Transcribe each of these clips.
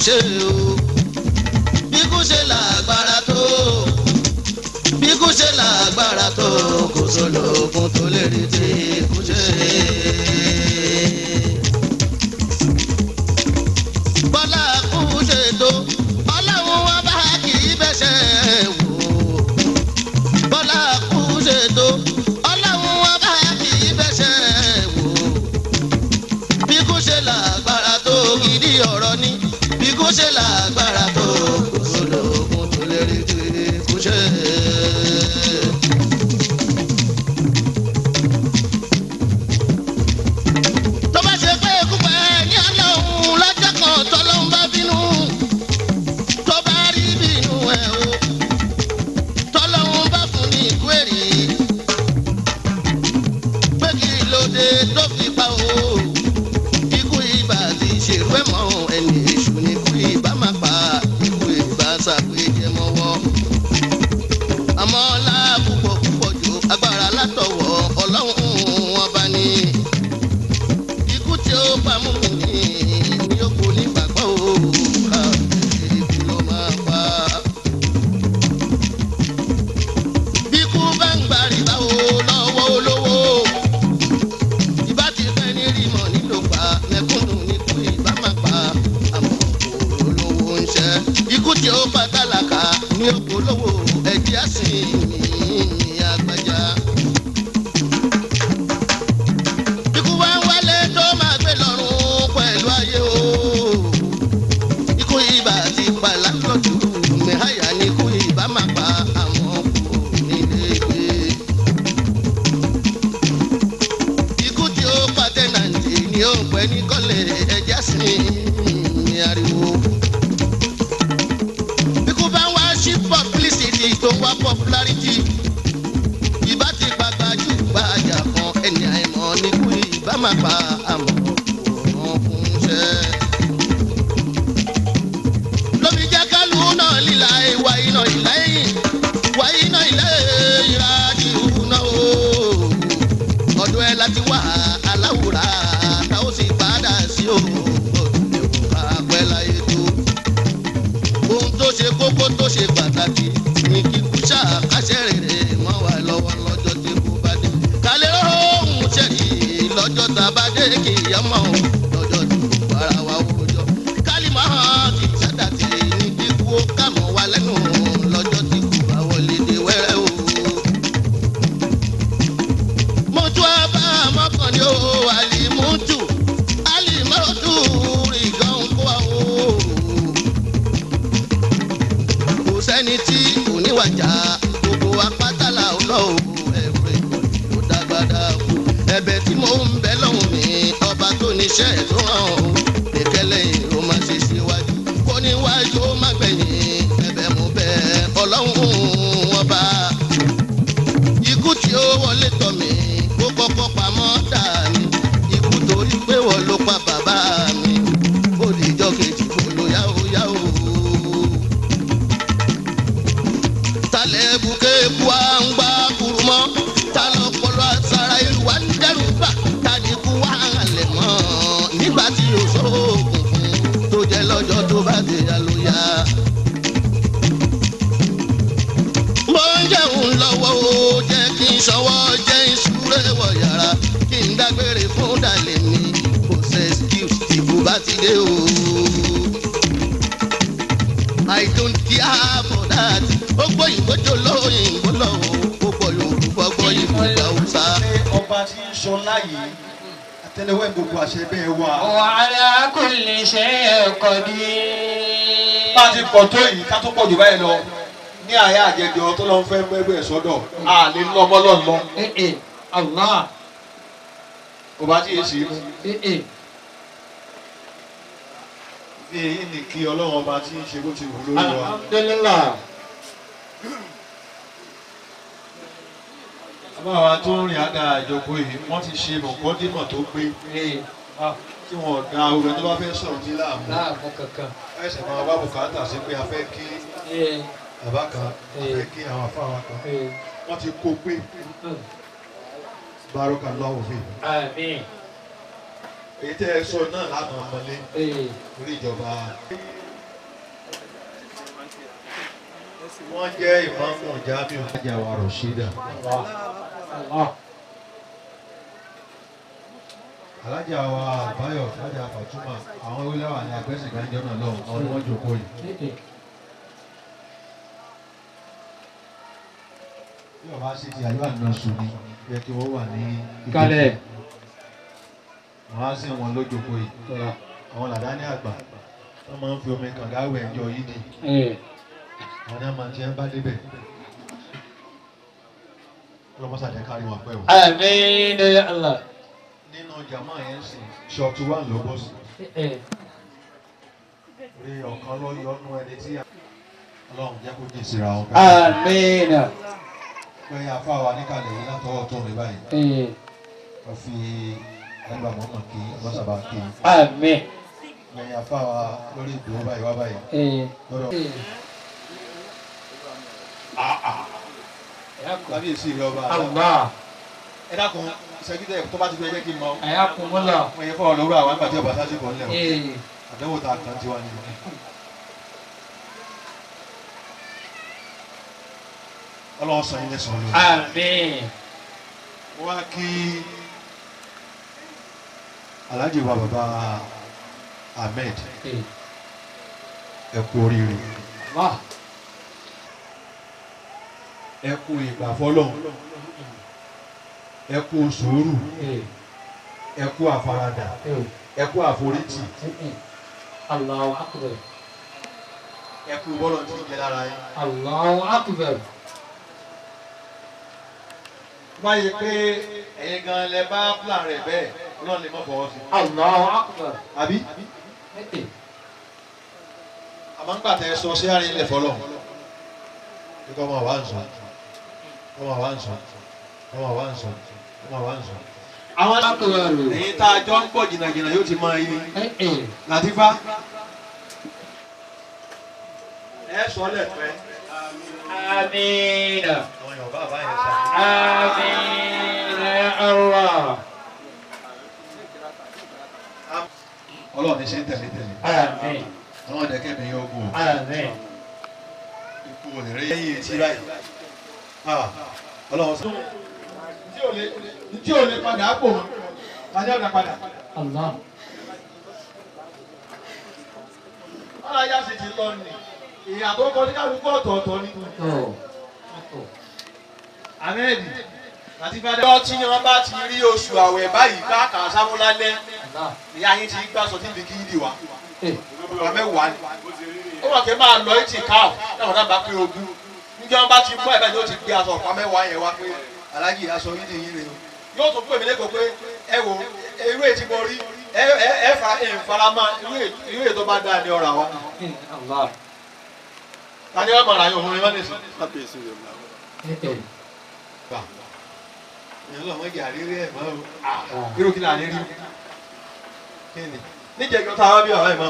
ṣe o bí kú ṣe lágbára tó bí kú ṣe lágbára tó kò sólógun tó lè rí tí kú ṣe. bọ́lá kú ṣe tó ọlọ́run wọn bá kì í bẹ́sẹ̀ wò bọ́lá kú ṣe tó ọlọ́run wọn bá kì í bẹ́sẹ̀ wò bí kú ṣe lágbára tó gidi ọ̀rọ̀ ni bí kú ṣe lágbára tó kò sólógun tó lè rí tí kú ṣe. tó bá ṣe pé ikú pẹ́ ní ọlọ́run lọ́jọ́ kan tọ́lọ́run bá bínú tó bá rí bínú ẹ̀ o tọ́lọ́run bá fún ní ikú èrè pé kí ló dé tó fi pa o ikú ibà ti ṣèrú ẹ̀ mọ́ ẹni èṣù ní ikú ibà máa pa ikú ibà ṣàpèjẹ mọ́wọ́ àmọ́ ọlá púpọ̀ púpọ̀ jù agbára látọ̀wọ̀ ọlọ́run wọn bá ní ikú tí ó pa mú mi ní ní ó kò ní gbàgbọ́ o káàkiri kí ló máa pa. bí ikú bá ń gbà rí báwo lọ́wọ́ olówó ìbá ti fẹ́ ní rímọ̀ nílò pa mẹ́kúnnù níkú ìbá máa pa àmọ́ olówó ń ṣẹ́ ikú tí ó pa tálákà ní òkòlówó ẹ̀jẹ̀ àsìn ní àgbàjá. Ikú wá ń wálé tó máa gbé lọ́rùn pẹ̀lú ayé o. Ikú ibà ti pa lákọ̀tù, mẹ́hàyà ni ikú ibà máa pa àmọ́ kò nílé gbé. Ikú tí ó pa tẹ́nàntì ni ó ń pẹ́ ní kọ́lé ẹja sí ní ariwo. Ikú bá ń wá sí publicity tó ń wá popularity ìbá ti pa gbajú gbajà kan ẹni àìmọ̀ ní kú ìbá máa pa àmọ́ òun fún iṣẹ́. lómi jẹ́ kálù náà líla ìwà iná ìlà ẹ̀yìn wà iná ilé ìrájì náà o. ọdún ẹ láti wá aláwòrán tá ó sì padà sí o. ká pẹ́ láyé tó ohun tó ṣe kókó tó ṣe pàtàkì ní kíkú ṣàkàṣẹ rere mọ́ wa lọ́wọ́ lọ́jọ́ tí kò bá dé. kálẹ̀ ohun ṣẹ̀rí lọ́jọ́ tá a bá dé kì í yọmọ lọ́jọ́ tí kò bára wa wòjọ́. kálí máa ti ṣàdàtì ní kíkú ó kà mọ́ wa lẹ́nu lọ́jọ́ tí kò bá wọlé dé wẹ́rẹ́ o. mo tún á bá mọ́kànlé o àlìmútù àlìmọ́tù rìgàn kó wa o kò sẹ́ni tí kò níwàjà gbogbo apátálà ọlọ́run ẹ̀rọ ló dágbádá kú. ẹ̀bẹ̀ tí mo ń bẹ lọ́hùn mi ọba tó níṣẹ́ ẹ̀ tó hàn ó ìkẹlẹ̀ ó máa ṣe síwájú kó níwájú ó má gbẹ̀yìn ẹ̀bẹ̀ mo bẹ̀ ọlọ́run ọba. ikú tí ó wọlé tọ̀ mí kó kọ́kọ́ pamọ́ dà mí ikú torí pé wọ́n ló pa bàbá mi ó dìjọ́ kejì kó ló yáwó yáwó talẹ̀ bùkẹ́ kú à ń gbá kuru mọ́ ta lọ́pọ̀lọ́ àtàrà ìlú wa ń dẹ́rù bà ta ni kú wà lẹ̀ mọ́ nígbà tí o sóògùn fún tó jẹ́ lọ́jọ́ tó bá dé ya ló yá. mo ń jẹun lọ́wọ́ o jẹ́ kí n ṣọwọ́ jẹ́ ìṣúré wọ̀ yàrá kí n dágbére fún dalẹ̀ mi kò ṣe excuse ìbú bá ti dé o. I don't care for that. Ó gbọ́ òyìnbó jò lóyìnbó lọ o. Ó gbọ́ Yorùbá gbọ́ Yorùbá Hausa. ọba tí ń sọ láyé àtẹlẹwẹ gbogbo àṣẹ bẹ́ẹ̀ wà. وعلى كل شيء قدير bá a ti pọ̀ tó yìí ká tó pọ̀ jù báyìí lọ ní àyà àjẹjọ tó lọ ń fẹ́ mẹ́gbẹ́ sọ́dọ̀ a lè lọ ọmọ lọ́n lọ إيه إيه الله kò bá tí ì sí mú. إيه إيه bí èyí ni kí ọlọ́run ọba tí ń ṣe bó ti wù lórí wa. alhamdulillah àbáwá tó ń rìn àdá ìjọpọ̀ yìí wọ́n ti ṣe mọ̀kọ́dímọ̀ tó gbé إيه آه tí wọ́n da orin tó bá fẹ́ sọ̀rọ̀ ní láàmú. لا فكك ẹsẹ̀ máa wá bùkátà sí pé a fẹ́ kí إيه bàbá kan a fẹ́ kí àwọn afáwa kan. إيه wọ́n ti kó pé أمم. bárọ́kà lọ́wọ́ fi. آمين èyí tẹ́ ẹ sọ náà lánàá ọmọlé إيه orí ìjọba wọ́n jẹ́ ìmáàmù Jamiu Ajáwa Rashida. Allah. alájà wa àbáyọ̀ alájà Fatuma àwọn ewéláwà ní agbẹ́sìn ìgbàjọ́ náà lọ́wọ́ àwọn ni wọ́n jókòó yìí. Eh, eh. bí ọba ṣe ti àyọ̀ àná sùn ni yẹ kí wọ́n wà ní ìjókòó. Kalẹ̀. wọ́n á sìn wọn lójókòó yìí. Tọ́lá. àwọn làdáni àgbà wọ́n máa ń fi omi kànga wẹ̀ ẹjọ́ yìí ni Eh. àwọn náà máa ti ń bá débẹ̀. ọlọ́mọsàdé kárí wọn pẹ́ o. Àmín ya Allah. nínú jàmá yẹn sì ṣọ́ọ̀tù wà ló bọ́ sí. Eh, eh. rí ọ̀kan ló yọnu ẹni tí ọlọ́run jẹ́ kó jìn síra wọn. Àmín. pé afáwa níkàlẹ̀ yìí látọwọ́ tó mi báyìí Eh. wọ́n fi ẹgbàá mọ́mọ́ kí ọlọ́sàbà kí Àmín. lẹ́yìn afáwa lórí ìdúró báyìí wá báyìí Eh. lọ́dọ̀ Eh. Ayakum. kábíyèsí rẹ ọba Allah. ẹ dákun sẹkítẹ tó bá ti fẹ́ jẹ́ kí n mọ Ayakumullah. wọn yẹ fọwọ́ lọ́wọ́ àwọn àgbàtí ọba sásìkò ńlẹ̀ o Eh. àdánwò tá a kàn tiwa ni. ọlọ́wọ́ sọ yín lẹ́sàn-án lórí. Àmín. wọ́n á kí alhaji wa baba ahmed Eh. ẹ kú oríire Allah. ẹ kú ìgbà fọlọ́hún ẹ kú sùúrù Eh. ẹ kú àfaradà Eh. ẹ kú àforítì Eh, eh. Allahu akbar. ẹ kú bọ́lọ̀ tí ń jẹ lára yín. Allahu akbar. báyìí pé ẹ̀yin gan lẹ bá plan rẹ̀ bẹ́ẹ̀ ọlọ́run lè má fọwọ́ sí. Allahu akbar. àbí Eh, eh. àmọ́ ń gbàtẹ́ sọ sí àárín ilẹ̀ fọlọ́ kíkọ́ ọmọ wa ń sọ ọmọ wa ń sọ ọmọ wa ń sọ ọmọ wa ń sọ. àwọn Akbar. èyí tá a jọ ń pọ̀ jìnnàjìnnà yóò ti mọ iye Eh, eh. Làtífá ẹ sọ lẹ́pẹ́ Àmín. àwọn Yorùbá àbá yẹn sá. Àmín ya Allah. ọlọ́run ní ṣe ń tẹ̀lé tẹ̀lé Àmín. àwọn ọ̀dẹ́kẹ́ mi yóò gùn ó. Àmín. ikú ò lè rí ẹ̀yìn etí báyìí. Ah, ọlọ́run sọ. tí ò lè tí ò lè padà pò mọ́ tani ọ̀dà padà. Allah. ọ̀rọ̀ ayá sì ti lọ nì. ìyá tó kọ ní kálukú ọ̀tọ̀ọ̀tọ̀ ni. Oh. ahmed àti fada. ọjọ́ tí wọ́n bá ti rí oṣù àwẹ̀ báyìí bá kà á sáwó lálẹ́ Allah. ìyá yín ti gbà sọ tí ibi kí í dì wá. Eh. ọ̀rọ̀ mẹ́wàá ni. ó wà kí ẹ máa lọ etí káà náà wọ́n dábàá pé ogún. níjọ́ wọn bá ti mú ẹ̀bẹ̀ ni ó ti gbé aṣọ ọ̀pá mẹ́wàá yẹn wá pé alájì aṣọ yín nìyí rè o. yóò tún pè mí lẹ́kọ̀ọ́ pé ẹ wo irú ètí mo rí ẹ ẹ ẹ fa ẹ ń fara mọ́ irú ètò irú ètò bá dáa ní ọ̀rọ̀ àwọn. Eh, Allah. tani wọn mọ̀ra yóò fún mi mọ́nìsì. Eh, eh. gbà ìyẹn lọ mọ gàrí rí ẹ mọ o irú kí ni àní rí kí ni níjẹjọ tá a wá bí ọ̀rọ̀ ẹ̀ mọ́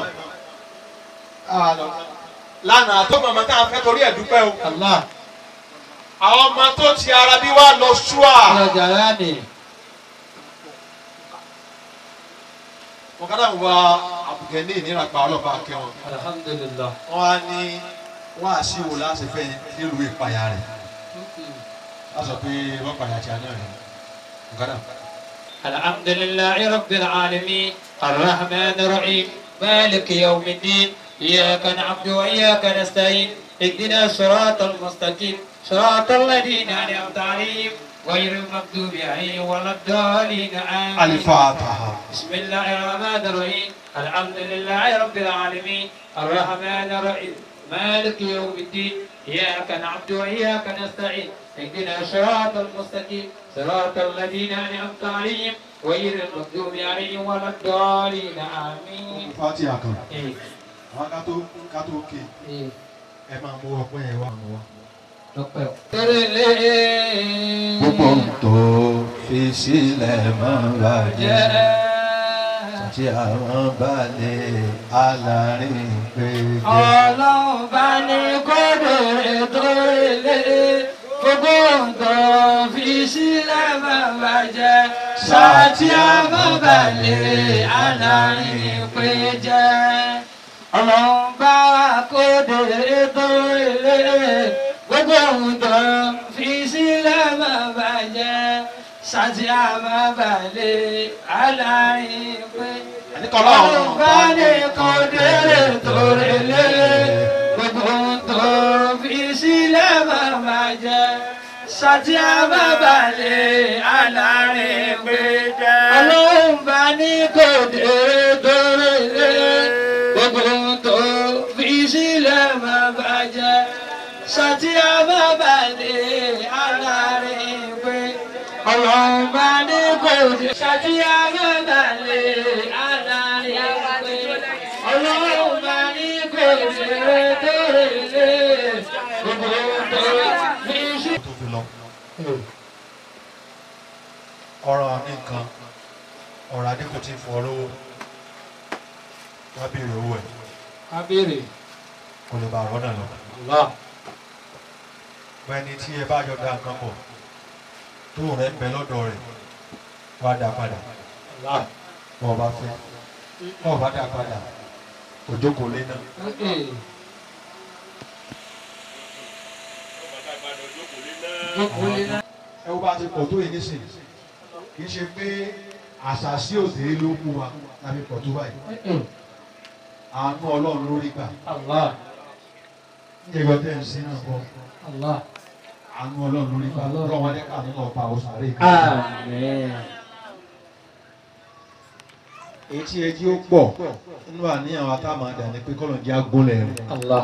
lánàá tó mọ̀mọ́ tá a fẹ́ torí ẹ̀ dúpẹ́ o Allah. àwọn ọmọ tó ti ara bí wá lọ ṣúà Ya jalani. wọn kádà wọ àbùkẹ́ ní ìnira pa ọlọ́pàá kẹwọn Alhamdulillah. wọn á ní wọn á sí wo láti fẹ́ nílùú ìpayà rẹ̀ a sọ pé wọ́n payà tí a náà rẹ̀ wọn kádà. الحمد لله رب العالمين الرحمن الرحيم مالك يوم الدين إياك نعبد وإياك نستعين اهدنا الصراط المستقيم صراط الذين أنعمت عليهم غير المغضوب عليهم ولا الضالين آمين alifataha. بسم الله الرحمن الرحيم الحمد لله رب العالمين الرحمن الرحيم مالك يوم الدين إياك نعبد وإياك نستعين اهدنا الصراط المستقيم صراط الذين أنعمت عليهم غير المغضوب عليهم ولا الضالين آمين fatiha kan إيه àwọn kátó kátó ké إيه ẹ máa mú ọpẹ́ yẹn wá mú wa. لقب gbogbo ń tó fi sílẹ̀ máa ń bàjẹ́ tí àwọn bá lè alárin pé jẹ́. ọlọ́run bá ní kódò ètò ilé gbogbo nǹkan fi sílẹ̀ máa bàjẹ́ sátí àmọ́balẹ̀ alárin pé jẹ́ ọlọ́run bá kódò ètò ilé gbogbo ohun tó fi sílẹ̀ má bàjẹ́ sátì àmà balẹ̀ alárin pé ọlọ́run bá ní kò délé tó rélé gbogbo ohun tó fi sílẹ̀ má bàjẹ́ sátì àmà balẹ̀ alárin pé ọlọ́run bá ní kò délé tó rélé gbogbo ohun tó fi sílẹ̀ má bàjẹ́ sátì àmà balẹ̀ alárin pé ọlọ́run bá ní kò dé sátì àmà balẹ̀ alárin pé ọlọ́run bá ní kò dé tó rélé gbogbo ohun tó fi sílẹ̀. tó fi lọ. ọ̀rọ̀ ní nǹkan ọ̀rọ̀ adínkù ti fọ lówó wá béèrè owó ẹ̀ Kábírì, kò lè bá ọ̀rọ̀ náà lọ. Allah, pẹ́ni tí ẹ bá jọ da nǹkan pọ̀ tó rẹ̀ ń bẹ lọ́dọ̀ rẹ̀ wá dá padà Allah. bọ́ ọ bá fẹ́ bọ́ ọ bá dá padà òjókòó lé náà. Eh, jókòó lé náà. ẹ wo bá ti pọ̀ tó yìí nísìnyí kì í ṣe pé àṣàṣì òde ló kú wa tàbí pọ̀ tó báyìí Eh, àánú ọlọ́run lórí gbà Allah, nígbà tẹ́ ń sin náà bọ̀ Allah. àánú ọlọ́run lórí gbà lọ́wọ́ wọn lẹ́ka nínú ọ̀pá òsàrè kan. Amen. èyí tí ẹ jí ó pọ̀ nínú àníyàn wa tá a máa dà ní pé kọ́lọ̀ jẹ́ agúnlẹ̀ rẹ̀. Allah.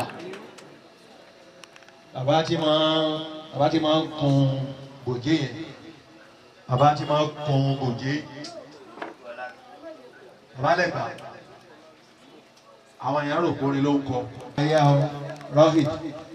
bàbá tí máa bàbá tí máa ń kun gòjé yẹn bàbá tí máa ń kun gòjé bàbá lẹ́gbàá àwọn èèyàn rò pé orin ló ń kọ. ẹyà ọ rohit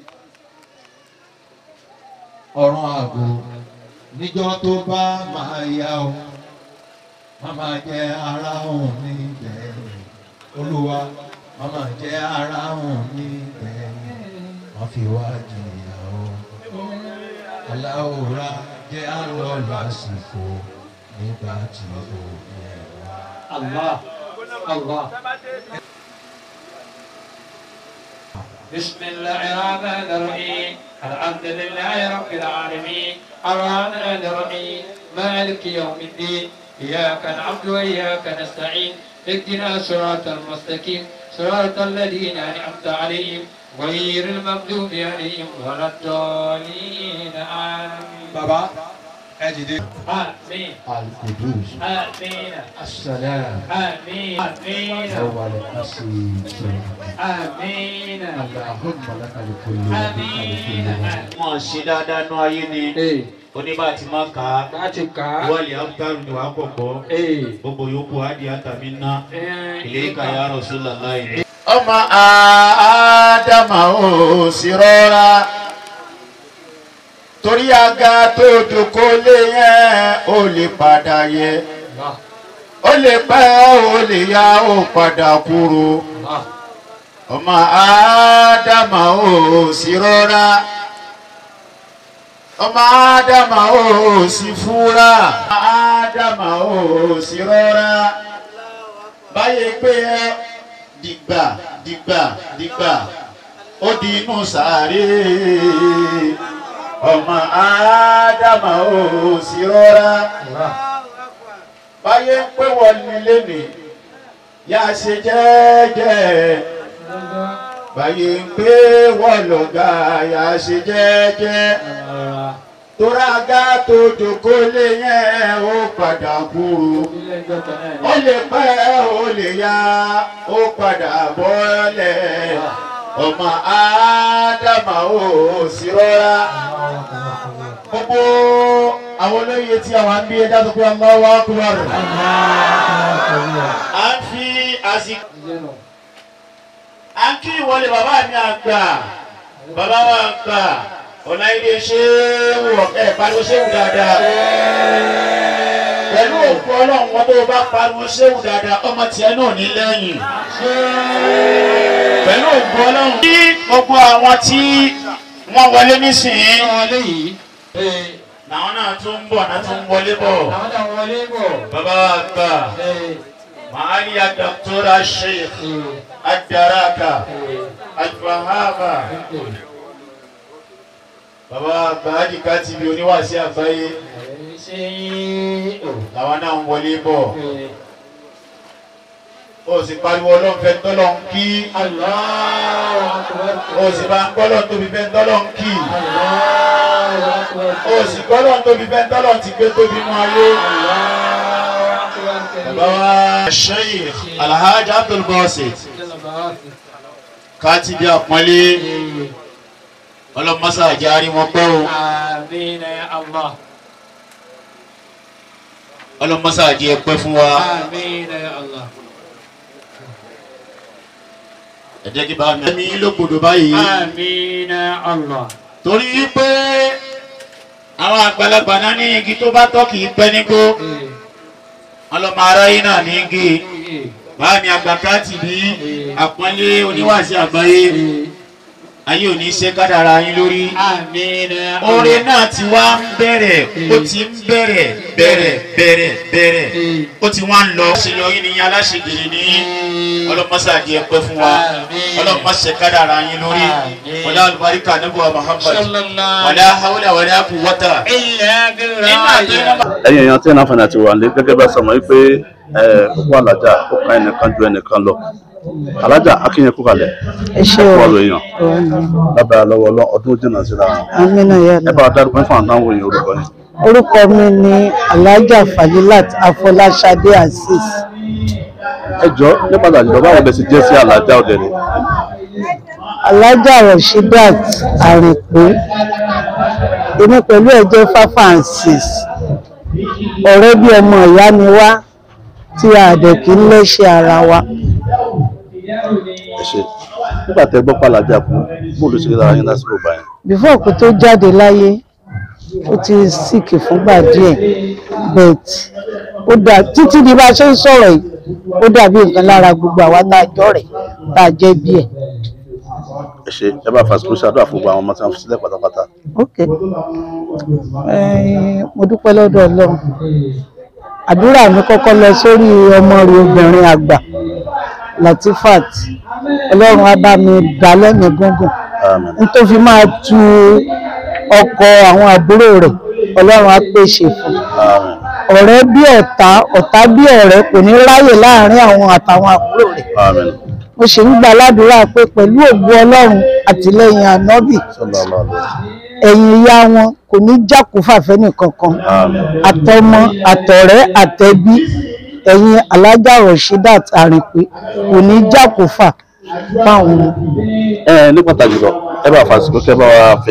ọ̀run àgò níjọ́ tó bá máa yá o màmá jẹ́ ara òun níbẹ̀ olúwa màmá jẹ́ ara òun níbẹ̀ wọ́n fi wá jìyà o aláwòrán jẹ́ àlọ́ lásìkò nígbà tí ó yẹ wá. Allah. Allah. بسم الله الرحمن الرحيم الحمد لله رب العالمين الرحمن الرحيم مالك يوم الدين إياك نعبد وإياك نستعين اهدنا صراط المستقيم صراط الذين أنعمت عليهم غير المغضوب عليهم ولا الضالين آمين bàbá ẹ dìde. آمين alkudus آمين asalaam آمين آمين awale asiitu آمين alahumma lakal kullu آمين mọ̀ ṣe dáadáa nú ayé ni Ee, oníbà tí máa ń kà á láti kà á. wọ́ọ̀lì áfítàrù ni wàá kọ̀kọ́ Ee, gbogbo yòókù ádì àtàmì ná ẹ̀, ilé ìkàyà Rasulullah yìí. ọmọ àádámà ò sí rọra torí aga tó jòkó lé yẹn ó lè padà yẹ Allah, ó lè pẹ́ ó lè yá ó padà kúrò Allah. ọmọ àádámà ò sí rọra ọmọ àádámà ò sí fúra àádámà ò sí rọra báyé pé ẹ dìgbà dìgbà dìgbà ó di inú sàárè ọmọ àádámà ò sí rọra báyé pé wọ́n nílé nì yá ṣe jẹ́jẹ́ báyé pé wọ́n lọ́gà yá ṣe jẹ́jẹ́ tórágá tó jòkó lé yẹn ó padà kúrò ó lè pẹ́ ó lè yá ó padà bọ́lẹ̀ ọmọ ádámà ó sì rọra gbogbo àwọn olóyè tí àwọn àbí ẹja tó pé Allahu Akbar à ń fi àsìkò à ń kí ìwọlé bàbá mi àgbà bàbá wa àgbà ọ̀nà ilé ṣéwù ẹ̀ pariwo ṣéwù dáadáa pẹ̀lú òkú ọlọ́run wọn tó bá pariwo ṣéwù dáadáa ọmọ tiẹ̀ náà ní lẹ́yìn pẹ̀lú òkú ọlọ́run. kí gbogbo àwọn tí wọ́n wọlé nísìnyí Wọlé yìí. Ee, làwọn náà tún ń bọ̀ náà tún ń wọlé bọ̀ àwọn náà wọlé bọ̀. bàbá wa àgbà Ee, màálíya dọ́kítọ́rà sheikh ee, adaraka ee, alfahama ee. bàbá bàájì ká ti bí oníwàásí àgbáyé làwọn náà ń wọlé bọ̀ ó sì pariwo ọlọ́nfẹ́ tọ́lọ́ ń kí ó sì bá ń gbọ́lọ́ tóbi fẹ́ tọ́lọ́ ń kí ó sì gbọ́lọ́ tóbi fẹ́ tọ́lọ́ ti gbé tóbi nú ayé. bàbá wa Sheikh Alhaji Abdul Basit ká ti bí àpọ́nlé ọlọ́mọsá àjárí wọn pẹ́ o آمين يا الله ọlọ́mọsá àjẹ́ pẹ́ fún wa آمين يا الله ẹ jẹ́ kí bá mi. ẹ̀mí lókodò báyìí آمين يا الله torí pé àwọn àgbàlagbà náà ní igi tó bá tọ́ kì í pẹ́ nígbó ọlọ́mọ aráyé náà ní igi báàmì àgbàká ti bí àpọ́nlé oníwàásí àgbáyé ayé ò ní ṣe kádàrá yín lórí. آمين يا oore náà ti wá ń bẹ̀rẹ̀ ó ti ń bẹ̀rẹ̀ bẹ̀rẹ̀ bẹ̀rẹ̀ bẹ̀rẹ̀ ó ti wá ń lọ. àṣeyọrí ni yín aláṣegèrè ní ọlọ́mọṣáàjì ẹ̀pẹ́ fún wa ọlọ́mọṣẹ́ kádàrá yín lórí wọlé alùbáríkà níbo Muhammad صلى الله wàlá hawlá wàlá quwwata. إلا بالله ẹ̀yin èèyàn tí ẹ̀ náà fẹ́ràn àti wà ní gẹ́gẹ́ bá sọmọ yìí pé òkú alájà ó kan ẹnìkan ju ẹnìkan lọ alájà akínyẹn kú kalẹ̀ ẹ ṣe kú o ọ̀rọ̀ èèyàn lábẹ́ lọ́wọ́ ọlọ́ ọdún jìnnà síra wọn amina ẹ yàrá bá wa dárúkọ fún àwọn òyìn orúkọ yìí orúkọ mi ni alhaja fadilat afọláṣadé azeez ẹ jọ ní pàtàkì lọ báwo lẹ ti jẹ́ sí alájà ọ̀dẹ̀rẹ̀ alhaja rashidat àrìnpé èmi pẹ̀lú ẹ̀ jẹ́ five and six ọ̀rẹ́ bí ọmọ ìyá ni wá tí a dẹ̀ kí ń lẹ́ṣẹ̀ ara wa ẹ ṣe nígbà tẹ gbọ́ pàlàjà kú bóòlù ṣe dára yín lásìkò báyìí before kó tó jáde láyé ó ti síkì fúngbà díẹ̀ but ó dà títí di bá a ṣe ń sọ̀rọ̀ yìí ó dàbí nǹkan lára gbogbo àwa tá a jọ rẹ̀ tá a jẹ́ bí ẹ̀. ẹ ṣe ẹ bá fàṣẹ kúrúṣà àdúrà fún gbogbo àwọn ọmọ tí wọn fi sílẹ̀ pátápátá ok Eh, mo dúpẹ́ lọ́dọ̀ ọlọ́run àdúrà mi kọ́kọ́ lọ sórí ọmọ rẹ̀ obìnrin àgbà latifat ọlọ́run á bá mi dá lẹ́mìí gúngùn àmín n tó fi máa tu ọkọ àwọn àbúrò rẹ̀ ọlọ́run á pèsè fún un àmín ọ̀rẹ́ bí ọ̀tá ọ̀tá bí ọ̀rẹ́ kò ní ráyè láàrin àwọn àtàwọn àbúrò rẹ̀ àmín mo ṣe ń gbà ládùúrà pé pẹ̀lú ògo ọlọ́run àtìlẹ́yìn ànábì sallallahu alaihi wasallam ẹ̀yìn ìyá wọn kò ní jákòófà fẹ́nì kankan àmín àtọmọ àtọ̀rẹ́ àtẹbí ẹ̀yìn alájà rashidat àrìnpé kò ní jákòófà fáwọn ẹ ní pàtàkì lọ ẹ bá fàṣẹ kẹ bá wa fi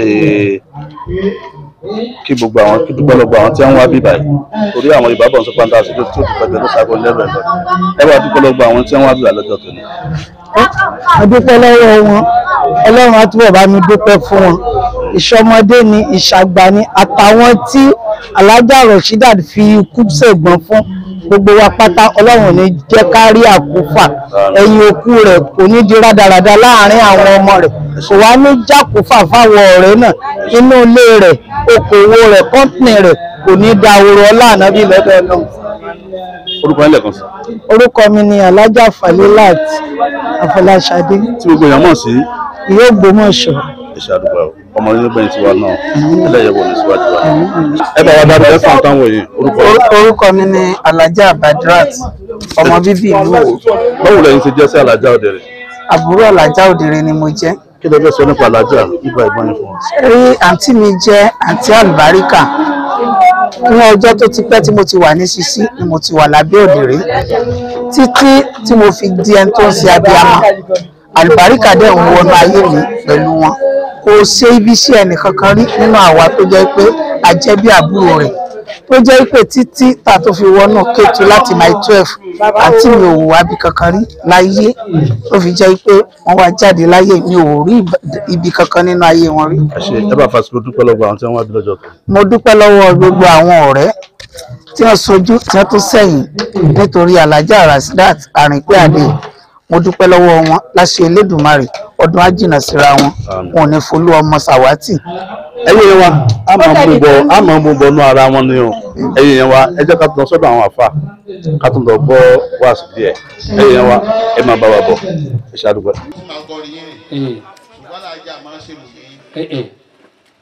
kí gbogbo àwọn kí dúpẹ́ lọ́gbọ̀ àwọn tí wọ́n wá bí báyìí torí àwọn ìbábọ̀ sọ pàǹdà sí tó tó pẹ̀lú ló sago lẹ́rọ ẹ̀fọ́ ẹ bá dúpẹ́ lọ́gbọ̀ àwọn tí wọ́n wá bí báyìí lọ́jọ́ tó ní. a dúpẹ́ lọ́wọ́ wọn ọlọ́run á túbọ̀ bá mi dúpẹ́ fún wọn ìṣọmọdé ni ìṣàgbà ni àtàwọn tí alájà rashidat fi ikú ṣègbọ́n fún gbogbo wa pátá ọlọ́run ò ní jẹ́ ká rí àkúfà ẹ̀yìn òkú rẹ̀ kò ní di rádaràda láàrin àwọn ọmọ rẹ̀ kò wá ní jákúfà fáwọn ọ̀rẹ́ náà inú ilé rẹ̀ okòwò rẹ̀ kọ́ńtìnì rẹ̀ kò ní da àwòrán ọlá ànábì lọ́dọ̀ náà orúkọ yín lẹ́ẹ̀kan sí orúkọ mi ni alájà falilat afọláṣadé tí gbogbo èèyàn mọ̀ sí ìyá ògbómọ̀ṣọ́ iṣẹ́ àdúgbò ọmọ yín gbẹ̀yìn tiwa náà ẹlẹ́yẹ̀wò ní síwájú wa ẹ bá wa dábì ẹ fún àtàwọn òyìn orúkọ yín. orúkọ mi ni alhaja badrat ọmọ bíbí ìlú Òwò báwo lẹ́yìn ti jẹ́ sí alájà ọ̀dẹ̀rẹ̀ àbúrò alhaja òdìrẹ ni mo jẹ́ kí lẹ fẹ́ sọ nípa alájà nípa ìbọn yín fún wa. rí àǹtí mi jẹ́ àǹtí àlùbáríkà ní ọjọ́ tó ti pẹ́ tí mo ti wà ní Sisi ni mo ti wà lábẹ́ òdìrẹ títí tí mo fi di ẹni tó ń ṣe abiyamọ àlùbáríkà dẹ̀ ń wọnú ayé mi pẹ̀lú wọn kò ṣe ibi sí ẹnì kankan rí nínú àwa tó jẹ́ pé a jẹ́ bí àbúrò rẹ̀ tó jẹ́ pé títí tá a tó fi wọnú kétu láti my twelve àti mi ò wò wábi kankan rí láyé tó fi jẹ́ pé wọ́n wá jáde láyé mi ò rí ibi kankan nínú ayé wọn rí. ẹ ṣe ẹ bá fàṣẹ dúpẹ́ lọ́gbọ̀ àwọn tí wọ́n wá bí lọ́jọ́ tó. mo dúpẹ́ lọ́wọ́ gbogbo àwọn ọ̀rẹ́ tí wọ́n sojú tí wọ́n tún sẹ́yìn nítorí alájà rasdat àrìnpé àdé mo dúpẹ́ lọ́wọ́ wọn láṣẹ elédùnmarè ọdún á jìnnà síra wọn wọn ò ní folú ọmọ sàwátì ẹ̀yin yẹn wa a máa ń mú bọ a máa ń mú bọ nú ara wọn ni o ẹ̀yin yẹn wa ẹ jẹ́ ká tún lọ sọ́dọ̀ àwọn àfa ká tún lọ gbọ́ wáàsí díẹ̀ ẹ̀yin yẹn wa ẹ máa bá wa bọ̀ ẹ ṣe àdúgbò. máa ń kọrin yín rìn Eh, ṣùgbọ́n àjà máa ń ṣèlú yín eh, eh.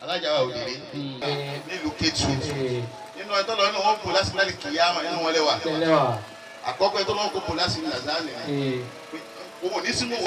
alájà wa òdìrí nílùú Kétu nínú ẹjọ́ lọ nínú wọn kò láti láti kìí àmọ́ nínú wọn lẹ́wà àkọ́kọ́ ẹjọ́ lọ́wọ́ kò kò láti ní lazani òun ò ní sínú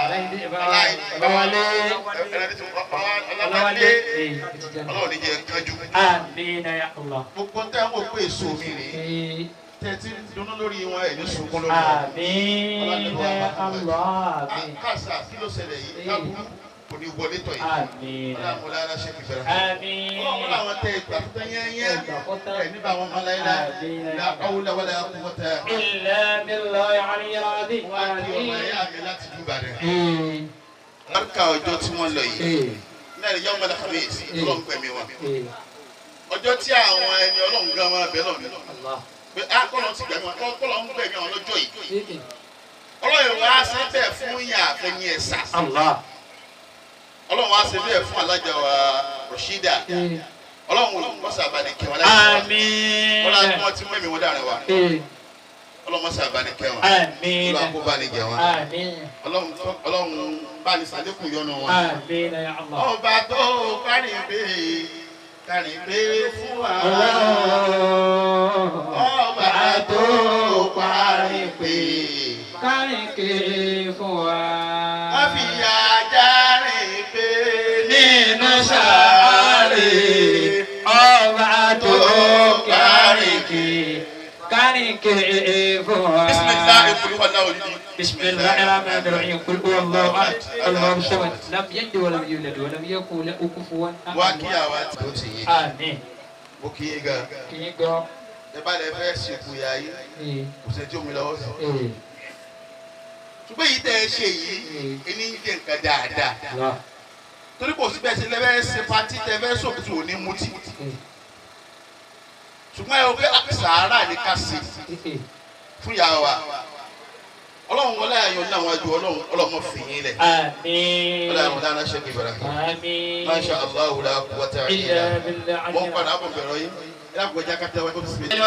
ọlọ́wọ́lé ọlọ́wọ́ ní jẹ́ kájú Amina ya Allah. gbogbo tẹ́ ń wò pé èso mi rèé tẹ́tí dunu lórí wọn ẹ̀ ní sunkún lórí wọn. Amina ya Allah. Amin. kásá kí ló ṣẹlẹ̀ yìí kábùrú kò ní wọlé tọ̀ yìí. Amina. ọlọ́mọlá ara ṣe kìfẹ́rẹ́. Amin. ọlọ́mọlá àwọn tẹ ìgbà tó tẹ́ yẹ́nyẹ́ ẹ̀ nígbà wọn máa láyé láyé la awúlẹ̀ wọlé akúwọ́tẹ́. إلا بالله العلي العظيم wọ́n á kí ọmọ آمين ẹ̀yà mi láti dúbà rẹ̀. إيه. lárúkà ọjọ́ tí wọ́n lọ yìí إيه. náà lè yọ ọmọdé kàmíyèsí ọlọ́run pẹ̀mí wọn. إيه. ọjọ́ tí àwọn ẹni ọlọ́run gan máa bẹ̀ lọ́mí الله pé á kọ́lọ́ ti gbẹ̀mí wọn kọ́lọ́ ń gbẹ̀mí wọn lọ́jọ́ yìí. إيه. ọlọ́run wá sí bẹ́ẹ̀ fún yàn àfẹ́yìn ẹ̀sà. الله ọlọ́run wá sí bẹ́ẹ̀ fún alájà wa Rashida إيه. ọlọ́run mọ́sá abáni kẹwọn láti wá. آمين wọ́n láti wọ́n ti mú ẹ̀mí wọn dárin wa إيه. ọlọ́run mọ́sá abáni kẹwọn. آمين ọlọ́run kó bá ní jẹ wọn. آمين ọlọ́run tó- ọlọ́run bá ní sàlékún yọ́nú wọn. آمين يا الله ọba tó kárin pé kárin pé fún wa. ọba tó kárin pé Kárìnkè fún wa. wọ́n fi ajá rìn pé nínú sàárè ọba tó kárìnkè kárìnkè fún wa. bisimilahi kulubala olùdí. بسم الله الرحمن الرحيم قل هو الله احد الله الصمد لم يلد ولم يولد ولم يكن له كفوا wá احد kí àwa tí ó ti yé امين mo kí yín gan kì í gbọ́ ẹ bá lè fẹ́ sìnkú ya yín ee kò sẹ́ni tí ó mi lọ́wọ́ sí. ee ṣùgbọ́n èyí tẹ́ ẹ ṣe yìí ẹni ń jẹ́ nǹkan dáadáa lọ torí kò sí bẹ́ẹ̀ ṣe lẹ́fẹ́ ṣe pati tẹ́ fẹ́ sòkòtò òní mutí ee ṣùgbọ́n ẹ o pé sàárà ní ká ṣe ee fún ìyá wa ọlọ́run wọlé ayọ̀ ní àwọn àjò ọlọ́run ọlọ́mọ fìyín lẹ̀ امين ọlọ́run àwọn dáná ṣe kìbẹ̀rẹ̀ امين masha allah la quwwata illa الا بالله mo ń padà bọ̀ bẹ̀rẹ̀ yín ẹ dákun ẹja kátà wáyé kó fi sinmi.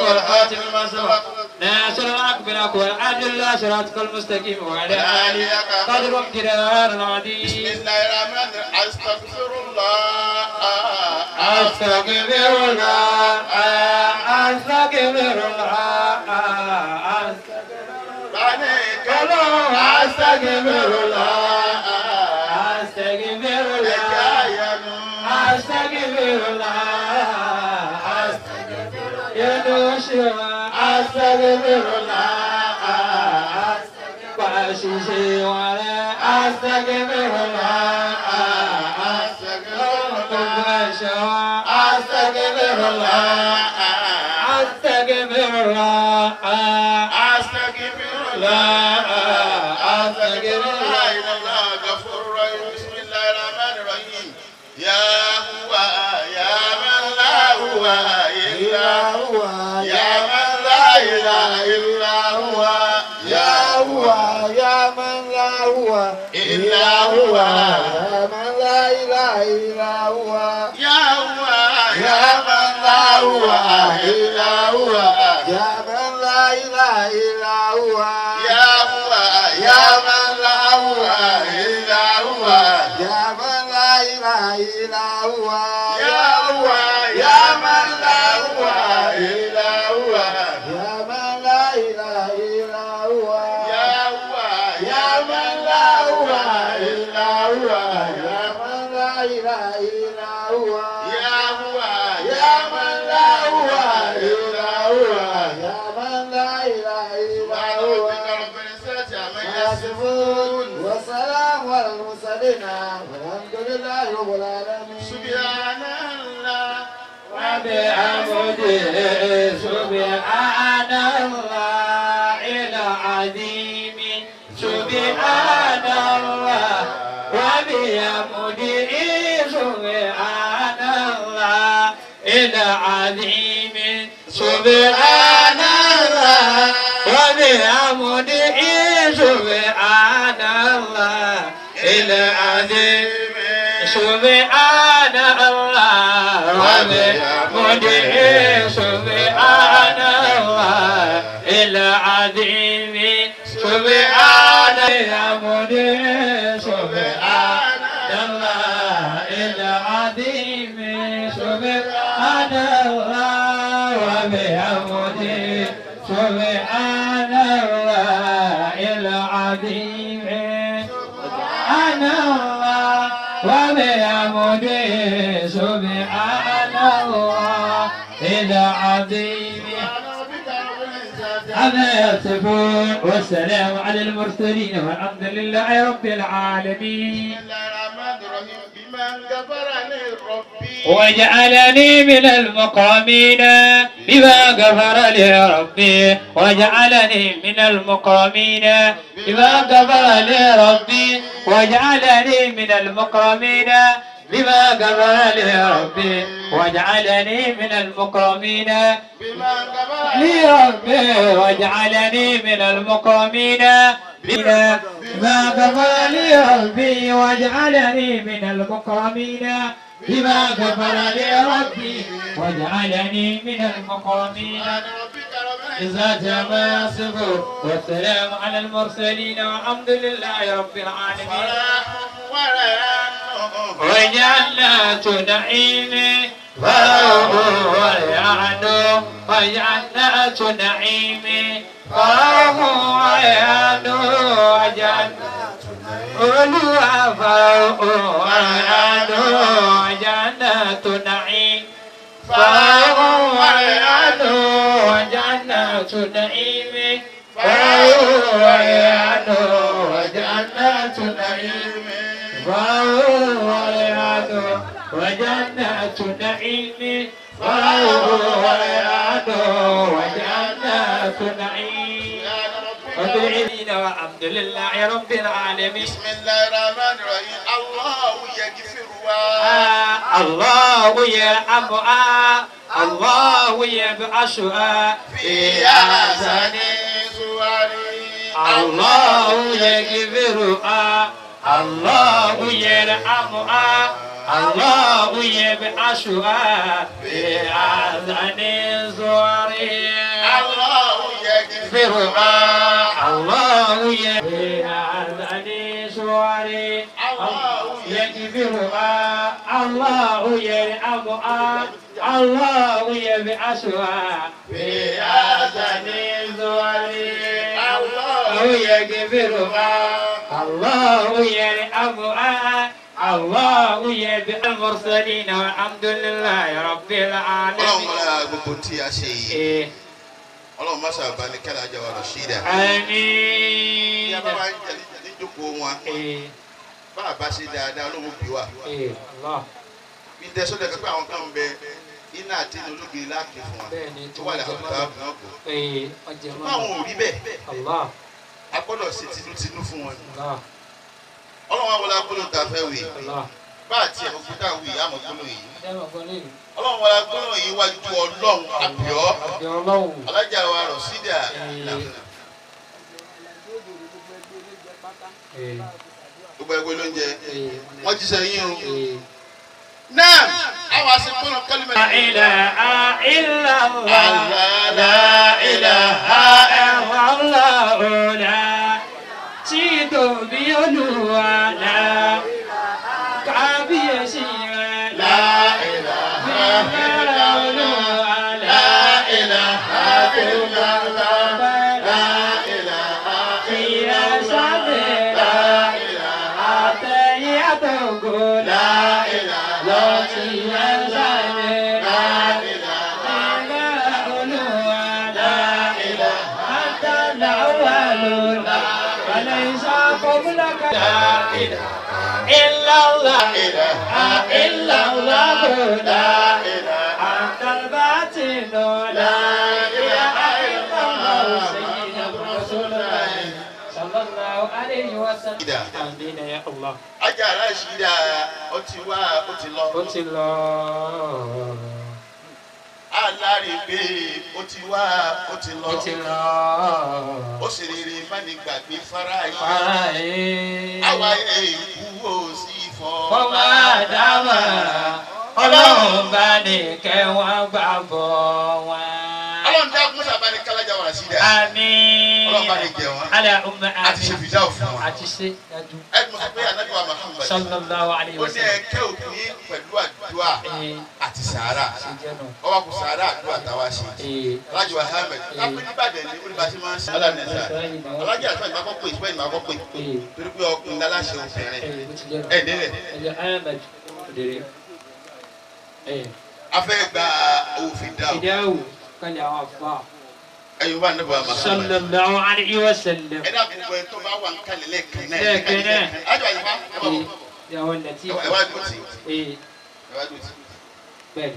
ناصر أكبرك والعدل الله صراطك المستقيم وعلى آله قدر امتدار بسم العظيم الله الرحمن الرحيم استغفر الله أستغفر الله أستغفر الله بارك الله أستغفر الله الله أستغفر الله ẹ̀jáyanu أستغفر الله يدوشوا أستغفر الله وأشيشي ولا أستغفر الله أستغفر الله أستغفر الله أستغفر لا أستغفر الله إلا الله غفور رحيم بسم الله الرحمن الرحيم يا هو يا من لا هو إلا هو يا من لا إله إلا هو يا هو يا من لا هو إلا هو يا من لا إله إلا هو يا هو يا من لا هو إلا هو يا من لا إله إلا هو يا هو يا من لا هو إلا هو يا من لا إله إلا هو يا هو يا من لا هو إلا هو يا من لا إله إلا هو يا هو يا من لا هو إلا هو يا من لا إله إلا هو يا هو يا من لا هو إلا هو يا من لا إله إلا سبحان هو ربك رب العزة عما يصفون يصفون وسلام على المرسلين والحمد لله رب العالمين سبحان الله وبحمده سبحان الله العظيم سبحان الله وبحمده سبحان الله العظيم سبحان الله وبحمده سبحان الله العظيم سبحان الله وبحمده سبحان الله العظيم سبحان وبحمده سبحان الله العظيم سبحان الله العظيم سبحان الله وبحمده سبحان الله العظيم أنا يصفون والسلام على المرسلين والحمد لله رب العالمين وجعلني من المقامين بما غفر لي ربي وجعلني من المقامين بما غفر لي ربي وجعلني من المقامين بما غفر لي ربي وجعلني من المقامين لي ربي وجعلني من المقامين بما غفر لي ربي وجعلني من المقامين بما غفر لي ربي وجعلني من المقامين إذا جمع صفر والسلام على المرسلين والحمد لله رب العالمين وجنات نعيم فهو ويعن وجنات نعيم فهو ويعن وجنات olúwa fàáhùn àyànú àjànà tó nàí. fàáhùn àyànú àjànà tó nàí mi. fàáhùn àyànú àjànà tó nàí mi. fàáhùn àyànú àjànà tó nàí mi. fàáhùn àyànú àjànà tó nàí mi. وبالعلمين والحمد لله رب العالمين بسم الله الرحمن الرحيم الله يغفر الله يرحمها الله يبعثها في أحسن صوري الله يغفرها الله يرحمها الله يبعثها في أحسن صوري الله يغفر يغفرها الله يهدي سواري الله يغفرها الله يرحمها الله يبعثها في أحسن سواري الله يغفرها الله يرحمها الله يبعث المرسلين والحمد لله رب ọlọ́run العالمين mọ́lá gbogbo tí a ṣe yìí إيه. ọlọ́run má sábà ní kẹ́lá jẹ́ wa lọ sí ìdá. bí آمين a bá wá ń jẹ níjókòó wọn إيه. bá a bá ṣe dáadáa ọlọ́run bí wa. إيه. الله bí n tẹ sọ́dọ̀ pé àwọn kan ń bẹ iná àti inú ológiri láàkì fún wa Bẹ́ẹ̀ni, tó wà láwọn ìta àbùnà kò. إيه. أجمل. ṣùgbọ́n àwọn ò rí bẹ́ẹ̀ الله a gbọ́dọ̀ ṣe tinútinú fún wọn. الله ọlọ́run wa wọlé agbóló ta fẹ́ wì الله bá àti ẹ̀kọ́ fún táwọn wì àmọ́ gbóló yìí. دائما قليل ọlọ́run wọlé agbóló yìí wájú ọlọ́run àbíọ́ يا الله alájà wa rọ̀ sídà إيه. إيه. gbogbo ẹgbẹ́ ló ń jẹ إيه. wọ́n jíṣẹ́ yín o. إيه. náà àwọn àṣepọ̀nà kálímẹ̀. لا إله إلا الله لا إله إلا الله لا تيتو بيولوا لا كابيسي لا إله إلا الله لا إله إلا الله لا إله إلا الله لا إله إلا لا إله لا إلا الله إلا الله لا أنت الباطن لا إله إلا الله سيدنا رسول الله صلى الله عليه وسلم آمين يا الله ajá aláṣídà ó ti wá ó ti lọ. ó ti lọ. alárègbè ó ti wá ó ti lọ. ó ti lọ. ó sì rere mánigbàgbé fara yìí. Fara yìí. àwa èkú ò sí fọ́. Fọwọ́ àdámà ọlọ́run bá ní kẹ́ wọ́n gbàgbọ́ wọn. ọlọ́run dá musa bá ní kálájà wà sí dẹ. Àmín. ọlọ́run bá ní jẹ wọn. Alẹ́ ọmọ àmín. àti ṣe fìdá òfin wọn. Àti ṣe dájú. ẹ mọ̀ sọ pé anabi wa Muhammad. Sallallahu alayhi ó wa ní sallam. ẹ̀kẹ́ òkú yín pẹ̀lú àdúrà àdúrà àti sàárà ọwọ́ kò sàárà àdúrà táwa ṣe alájọ ahmed lápẹ́ nìbàdàn ní olùbàṣẹ máa ń ṣe alánẹsà alájọ àti ìgbà kọ́ pé ìgbà ìgbà kọ́ pé torí pé ọkùnrin aláṣẹ obìnrin ẹ̀ nílẹ̀ afẹ́ gba òfin dá o Ìdáhùn kan lè àwọn àfa. ẹ̀yin wà níbo àmà Sallallahu alayhi wa sallam. ẹ dàbí gbogbo ẹ tó bá wà ń kalẹ̀ lẹ́ẹ̀kan náà Lẹ́ẹ̀kan náà. ájọ àyíká ẹ bá bọ̀ Ìyàwó Nàtí. ẹ wá dùn sí Ee, ẹ wá dùn sí bẹ́ẹ̀ni,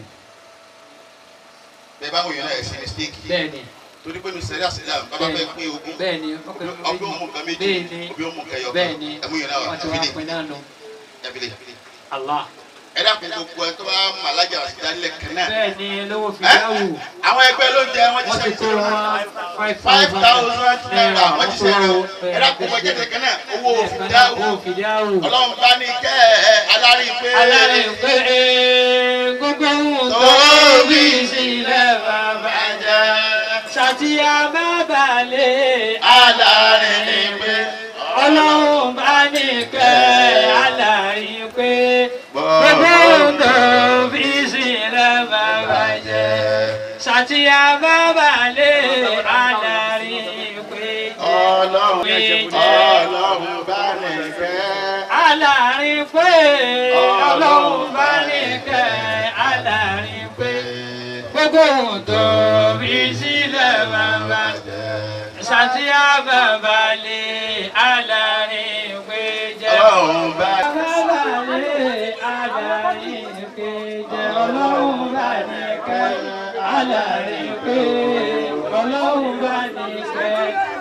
bẹ́ẹ̀ bá wọ̀nyí náà ẹ̀ sí mistake bẹ́ẹ̀ni, torí pé nusẹ̀rí àṣìlá bàbá fẹ́ pín ogún bẹ́ẹ̀ni, ọkùnrin ọbẹ̀ òmù kan méjì Bẹ́ẹ̀ni, ọbẹ̀ òmù kan yọ bẹ́ẹ̀ni, ẹ̀mú yẹn náà wà wọ́n ti wá ẹ̀fílẹ̀ pin náà nù. ẹ̀fílẹ̀ Allah. ẹ dàpọ̀ gbogbo ẹ tó bá mọ alájà àṣìlá nílẹ̀ kan náà Bẹ́ẹ̀ni, lówó fi Ẹ́? dáhùn. àwọn ẹgbẹ́ ló ń jẹ wọ́n ti Wọ́n ti sẹ́yìn kó sí wọn five five thousand naira wọ́n wọ́n ti kó sẹ́yìn o wọn. ẹ dàpọ̀ gbogbo ẹjẹ kan náà owó òfin Owó dáhùn fi dáhùn. ọlọ́run bá ní kẹ́ ẹ alárí pé Alárẹ̀ pé gbogbo ohun tó bí sílẹ̀ bàbá jẹ́. Ṣàtìyà bàbá lè alárí ní pé ọlọ́run bá ní kẹ́ alárí pé gbogbo ohun tó bí sílẹ̀ bàbá jẹ́. Ṣàtìyà bàbá lè alárí pé ọlọ́run ọlọ́run bá ní kẹ́ alárí pé ọlọ́run bá ní kẹ́ alárí pé gbogbo ohun tó bí sílẹ̀ bàbá ṣàtìyà bàbá lè alárí pé jẹ́ ọlọ́run bá bàbá lè alárí pé jẹ́ ọlọ́run bá ní kẹ́ alárí pé ọlọ́run bá ní kẹ́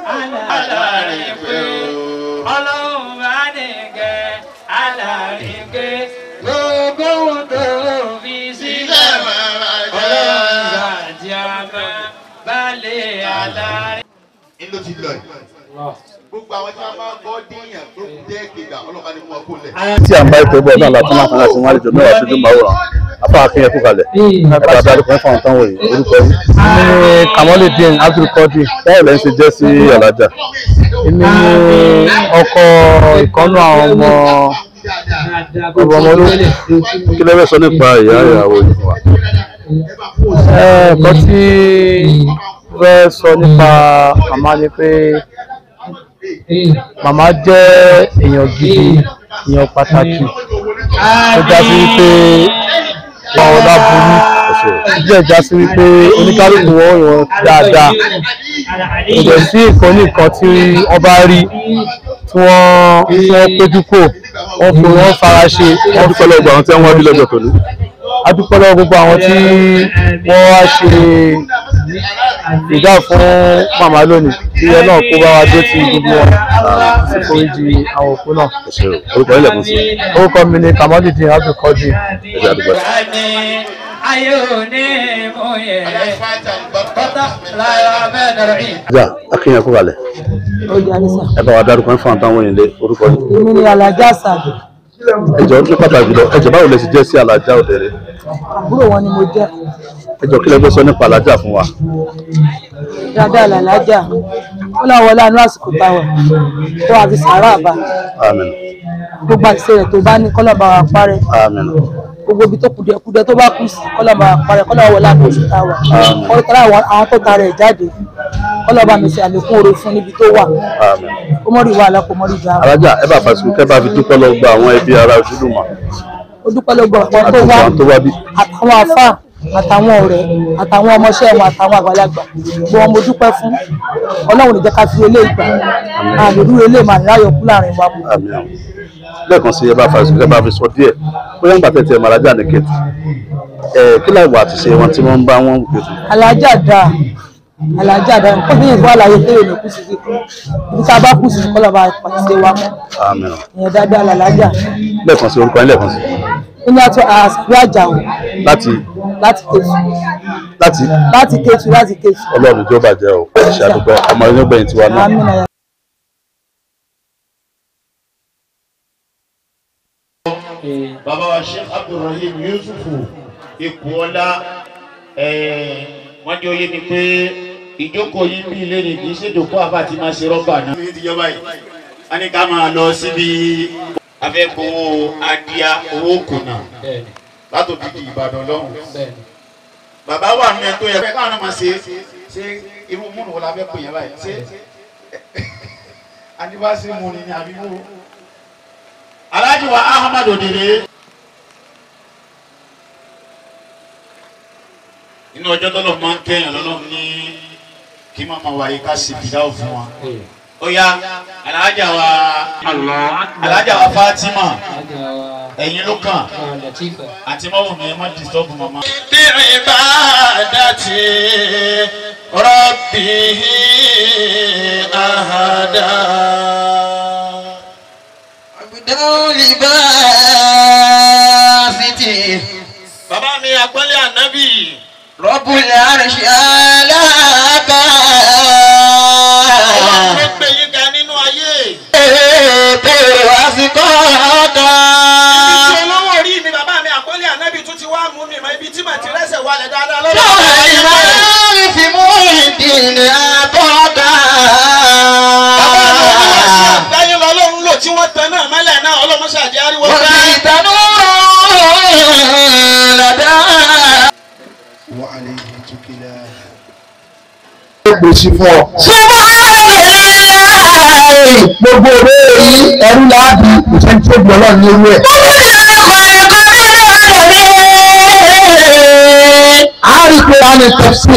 alárí pé ọlọ́run bá ní kẹ́ alárí pé gbogbo ohun tó fi sílẹ̀ ọlọ́run bá jẹ́ àmọ́ balẹ̀ alárí. ń ló ti lọ yìí gbogbo àwọn tí wọn máa ń gbọ́ díyàn tó jẹ́ gbègbà ọlọ́pàá ni mo kó lẹ̀. tí à ń bá ètò ìbọ̀ náà láti máa fún láti wọn àlejò mẹ́wàá ṣojú màwòrán afọ akínyẹn kú kalẹ̀ ẹ̀ka adarí kan fún àwọn táwọn yìí orúkọ yìí. èmi ni kamaldeen abdulkadir báwo lẹ́yìn ṣe jẹ́ sí alájà. èmi ni ọkọ ìkànnù àwọn ọmọ ọmọ olóyè kí lẹ́fẹ̀ẹ́ sọ nípa ìyá ìyàwó yìí fún wa. ẹ̀ẹ̀kan tí fẹ́ sọ nípa màmá ni pé màmá jẹ́ èèyàn gidi èèyàn pàtàkì ó já sí wípé wọn ò láburú ó jẹ́ ìjà sí wípé oníkálukú wọn ò yàn dáadáa kò dẹ̀ sí nǹkan nìkan tí wọ́n bá rí tí wọ́n tí wọ́n péjú kò wọ́n fi wọ́n fara ṣe wọ́n dúpẹ́ lọ́gbà àwọn tí wọ́n wá bí lọ́jọ́ tòní. a dúpẹ́ lọ́wọ́ gbogbo àwọn tí wọ́n wá ṣe ìdá fún màmá lónìí kí ẹ náà kó bá wa dé ti gbogbo wọn sì foríjì àwọn òkú náà. ṣe o orúkọ ilẹ̀ fún sí. orúkọ mi ni kamaldeen abdulkadir. ẹ̀jẹ̀ àdúgbò. ayé òní mú yẹ kọ́tà lára bẹ́ẹ̀ dọ̀rọ̀ yìí. ajá akínyẹn kú kalẹ̀ ó yà ní sà. ẹ bá wa dárúkọ fún àwọn táwọn yìí lé orúkọ yìí. èmi ni alájà sàdù ẹjọ ní pàtàkì lọ ẹjọ báwo lẹ ṣe jẹ́ sí alájà òdèrè àbúrò wọn ni mo jẹ́ ẹjọ kí lẹ fẹ́ sọ nípa alájà fún wa. dáadáa làlájà ó láwọn ọlá inú àsìkò táwa kó àfi sàárà bá àmín gbogbo àṣìṣe rẹ̀ tó bá ní kọ́lọ́ bá wa parẹ́ àmín gbogbo ibi tó kùdìẹ̀kudẹ tó bá kù sí kọ́lọ́ bá wa parẹ́ kọ́lọ́ wọlé àpò oṣù táwa kọ́lọ́ tọ́lá àwọn àwọn tó ta rẹ̀ jáde kọ́lọ́ bá mi ṣe àlékún oore fún níbi tó wà àmín. kó mọ́ rí wàhálà kó mọ́ rí ìjà alájà ẹ bá fàṣíkú kẹ bá fi dúpẹ́ lọ gba àwọn ẹbí ara ojúlùmọ̀ ó dúpẹ́ lọ́gbọ̀ àwọn àti tó wá àwọn tó wá bí. àtàwọn àfáà àtàwọn ọ̀rẹ́ àtàwọn ọmọọṣẹ́ wọn àtàwọn àgbàlagbà gbogbo wọn mo dúpẹ́ fún ọlọ́run ìjẹ́ ká fi ilé ìgbà àlèrú ilé màá láyọ̀ kú láàrin wa mọ́. àmín àwọn. lẹ́ẹ̀kan sí ẹ bá fàṣíkú kẹ bá fi sọ díẹ̀ bóyá nígbà tẹ̀tẹ̀ mọ alájà ní kẹtù ẹ kí láìwọ àti ṣe wọn tí wọ́n ń bá wọn wù kẹtù. alájà dáa alájà dáa nǹkan bí ìfọ àlàyé tẹ́lẹ̀ ní kú sí kíkú ibi tá a bá kú sí kọ́ lọ́ba pàṣẹ wa mọ́ àmín àwọn. ìyẹn dáadáa làlájà lẹ́ẹ̀kan sí orúkọ yín lẹ́ẹ̀kan sí. nínú àti àṣàbí àjàò láti láti tẹ̀sù láti láti tẹ̀sù láti tẹ̀sù ọlọ́run tó bàjẹ́ o ṣe àdúgbò ọmọ inú gbẹ̀yìn tiwa náà. àmín àyà. bàbá wa sheikh abdulrahim yusufu ikuola wọ́n jẹ́ oyé mi pé ìjókòó yìí bí ilé ni kì í ṣèjòkó àbá ti máa ṣe rọ́bà náà. ní ìjọba yìí a ní ká máa lọ síbi afẹ́kọ̀ọ́ adíá owó kùnà látòbí di ìbàdàn lọ́hùn. bàbá wà nínú ẹ tó yẹ káwọn náà máa ṣe ṣe irú múnú wo la fẹ́ pè yẹn báyìí ṣe adibasi mu ni ni àbí wo. alhaji wa ahmad odere. inú ọjọ́ tọ́lọ̀ máa ń kẹ́yàn lọ́lọ́run ní kí màmá wa yìí ká sì fìdáwò fún wa. ó yá alhaja wa alhaja wa fatima ẹ̀yin ló kàn àti mọ́wùn mi ẹ má disturb màmá. bí ibadati rabbihi ahada. Dawli basiti. bàbá mi àgbọ́lé ànábì. Rabbul arshi alaka. ọlọ́run ló gbé yín ga nínú ayé. Ètò àsìkò ọ̀dọ́. ibi tí olówó orí mi bàbá mi àgbọ́lé ànábì tún ti wá mú mi mọ ibi tí màá ti rẹ́sẹ̀ wálẹ̀ dáadáa lọ́dọ̀ Lọ́wọ́ ìmọ̀ fi mú ìdílé àtọ́ka. àgbáyé lọ́lọ́run lò tí wọ́n tan náà mọ́lẹ̀ náà ọlọ́mọṣẹ́ àjẹ́ ariwo Wọ́n gbá. fi ìtànú lọ́dọ̀. gbèsè fún ọ. gbogbo òwe yìí ẹrú láàbì ìṣẹ́ni tó gbọ́ náà ní ewé ẹ̀. a rí i pé a ní tẹ̀sí